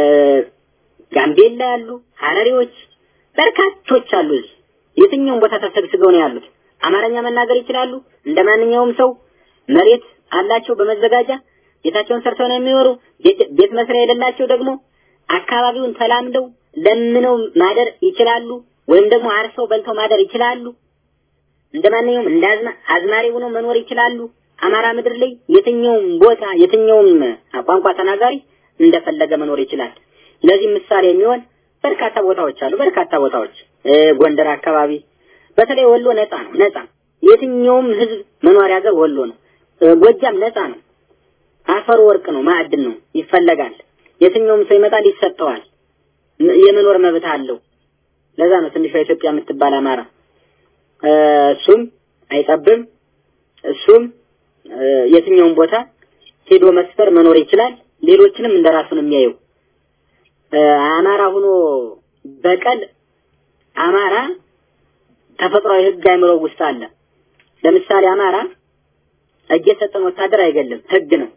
ጋምቤላ ያሉ ሀረሪዎች በርካቶች አሉ። እዚህ የትኛውም ቦታ ተሰግስገው ነው ያሉት። አማርኛ መናገር ይችላሉ። እንደ ማንኛውም ሰው መሬት አላቸው በመዘጋጃ ቤታቸውን ሰርተው ነው የሚኖሩ። ቤት- ቤት መስሪያ የሌላቸው ደግሞ አካባቢውን ተላምደው ለምነው ማደር ይችላሉ፣ ወይም ደግሞ አርሰው በልተው ማደር ይችላሉ። እንደ ማንኛውም እንደ አዝማ አዝማሪ ሆነው መኖር ይችላሉ። አማራ ምድር ላይ የትኛውም ቦታ የትኛውም ቋንቋ ተናጋሪ እንደፈለገ መኖር ይችላል። ለዚህ ምሳሌ የሚሆን በርካታ ቦታዎች አሉ። በርካታ ቦታዎች እ ጎንደር አካባቢ በተለይ ወሎ ነፃ ነው። ነፃ የትኛውም ህዝብ መኖሪያ ሀገር ወሎ ነው። እ ጎጃም ነፃ ነው። አፈሩ ወርቅ ነው፣ ማዕድን ነው፣ ይፈለጋል። የትኛውም ሰው ይመጣል፣ ይሰጠዋል። ም- የመኖር መብት አለው። ለዛ ነው ትንሿ ኢትዮጵያ የምትባል አማራ እ እሱም አይጠብም። እሱም እ የትኛውም ቦታ ሄዶ መስፈር መኖር ይችላል። ሌሎችንም እንደራሱ ነው የሚያየው። እ አማራ ሆኖ በቀል አማራ ተፈጥሯዊ ህግ አይምሮ ውስጥ አለ። ለምሳሌ አማራ እጅ የሰጠን ወታደር አይገልም፣ ህግ ነው።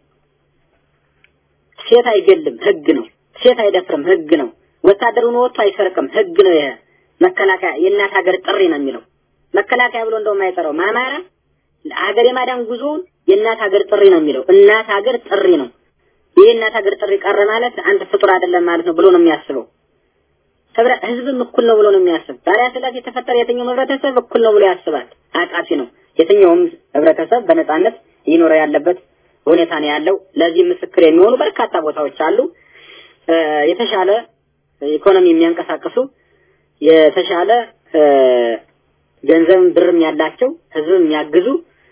ሴት አይገልም፣ ህግ ነው። ሴት አይደፍርም፣ ህግ ነው። ወታደር ሆኖ ወጥቶ አይሰርቅም፣ ህግ ነው። ይሄ መከላከያ የእናት ሀገር ጥሪ ነው የሚለው መከላከያ ብሎ እንደውም አይጠራውም። አማራ ሀገር የማዳን ጉዞውን የእናት ሀገር ጥሪ ነው የሚለው። እናት ሀገር ጥሪ ነው። ይህ እናት ሀገር ጥሪ ቀረ ማለት አንተ ፍጡር አይደለም ማለት ነው ብሎ ነው የሚያስበው። ህብረ ህዝብም እኩል ነው ብሎ ነው የሚያስብ። ባሪያ ስላት የተፈጠረ የትኛውም ህብረተሰብ እኩል ነው ብሎ ያስባል። አቃፊ ነው። የትኛውም ህብረተሰብ በነጻነት ይኖረ ያለበት ሁኔታ ነው ያለው። ለዚህ ምስክር የሚሆኑ በርካታ ቦታዎች አሉ። የተሻለ ኢኮኖሚ የሚያንቀሳቅሱ የተሻለ ገንዘብም ብርም ያላቸው ህዝብም የሚያግዙ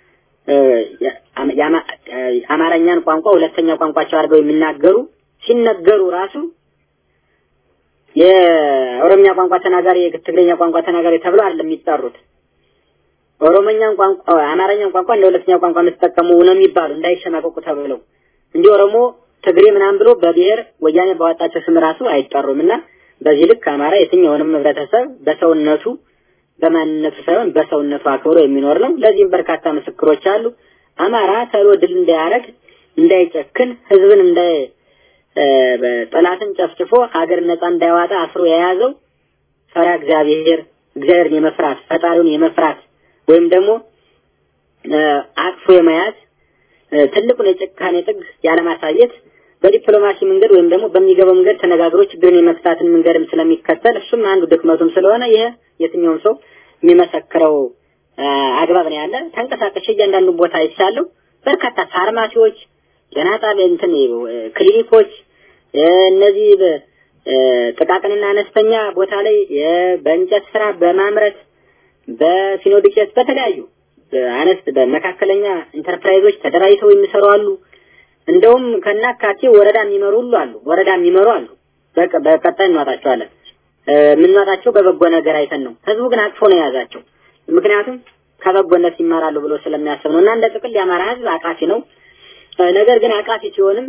አማርኛን ቋንቋ ሁለተኛ ቋንቋቸው አድርገው የሚናገሩ ሲነገሩ ራሱ የኦሮምኛ ቋንቋ ተናጋሪ የትግርኛ ቋንቋ ተናጋሪ ተብሎ አይደለም የሚጠሩት። ኦሮሞኛን ቋንቋ አማርኛን ቋንቋ እንደ ሁለተኛ ቋንቋ የምትጠቀሙ ነው የሚባሉ እንዳይሸማቀቁ ተብለው እንዲህ ኦሮሞ ትግሬ ምናምን ብሎ በብሔር ወያኔ ባወጣቸው ስም ራሱ አይጠሩም እና በዚህ ልክ አማራ የትኛውንም ህብረተሰብ በሰውነቱ በማንነቱ ሳይሆን በሰውነቱ አክብሮ የሚኖር ነው። ለዚህም በርካታ ምስክሮች አሉ። አማራ ተሎ ድል እንዳያረግ እንዳይጨክን ህዝብን እንዳይ ጠላትን ጨፍጭፎ ሀገር ነፃ እንዳይዋጣ አስሮ የያዘው ፈሪሃ እግዚአብሔር እግዚአብሔርን የመፍራት ፈጣሪውን የመፍራት ወይም ደግሞ አቅፎ የመያዝ ትልቁን የጭካኔ ጥግ ያለማሳየት በዲፕሎማሲ መንገድ ወይም ደግሞ በሚገባው መንገድ ተነጋግሮ ችግርን የመፍታትን መንገድም ስለሚከተል እሱም አንዱ ድክመቱም ስለሆነ ይሄ የትኛውም ሰው የሚመሰክረው አግባብ ነው ያለ። ተንቀሳቀሽ እያንዳንዱ ቦታ ይቻለው በርካታ ፋርማሲዎች፣ ጤና ጣቢያ፣ እንትን ክሊኒኮች እነዚህ ጥቃቅንና አነስተኛ ቦታ ላይ በእንጨት ስራ በማምረት በሲኖዱቄት በተለያዩ አነስ በመካከለኛ ኢንተርፕራይዞች ተደራጅተው የሚሰሩ አሉ። እንደውም ከናካቴ ወረዳ የሚመሩ ሁሉ አሉ። ወረዳ የሚመሩ አሉ። በቀጣይ እንዋጣቸዋለን። የምንዋጣቸው በበጎ ነገር አይተን ነው። ህዝቡ ግን አቅፎ ነው የያዛቸው። ምክንያቱም ከበጎነት ይማራሉ ብሎ ስለሚያስብ ነው። እና እንደ ጥቅል የአማራ ህዝብ አቃፊ ነው። ነገር ግን አቃፊ ሲሆንም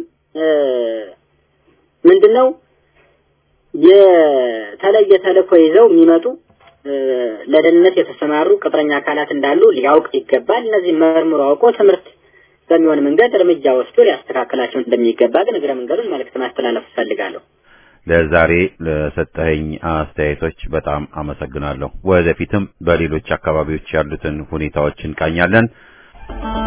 ምንድነው የተለየ ተልእኮ ይዘው የሚመጡ ለደህንነት የተሰማሩ ቅጥረኛ አካላት እንዳሉ ሊያውቅ ይገባል። እነዚህ መርምሮ አውቆ ትምህርት በሚሆን መንገድ እርምጃ ወስዶ ሊያስተካክላቸው እንደሚገባ ግን እግረ መንገዱን መልእክት ማስተላለፍ እፈልጋለሁ። ለዛሬ ለሰጠኸኝ አስተያየቶች በጣም አመሰግናለሁ። ወደፊትም በሌሎች አካባቢዎች ያሉትን ሁኔታዎች እንቃኛለን።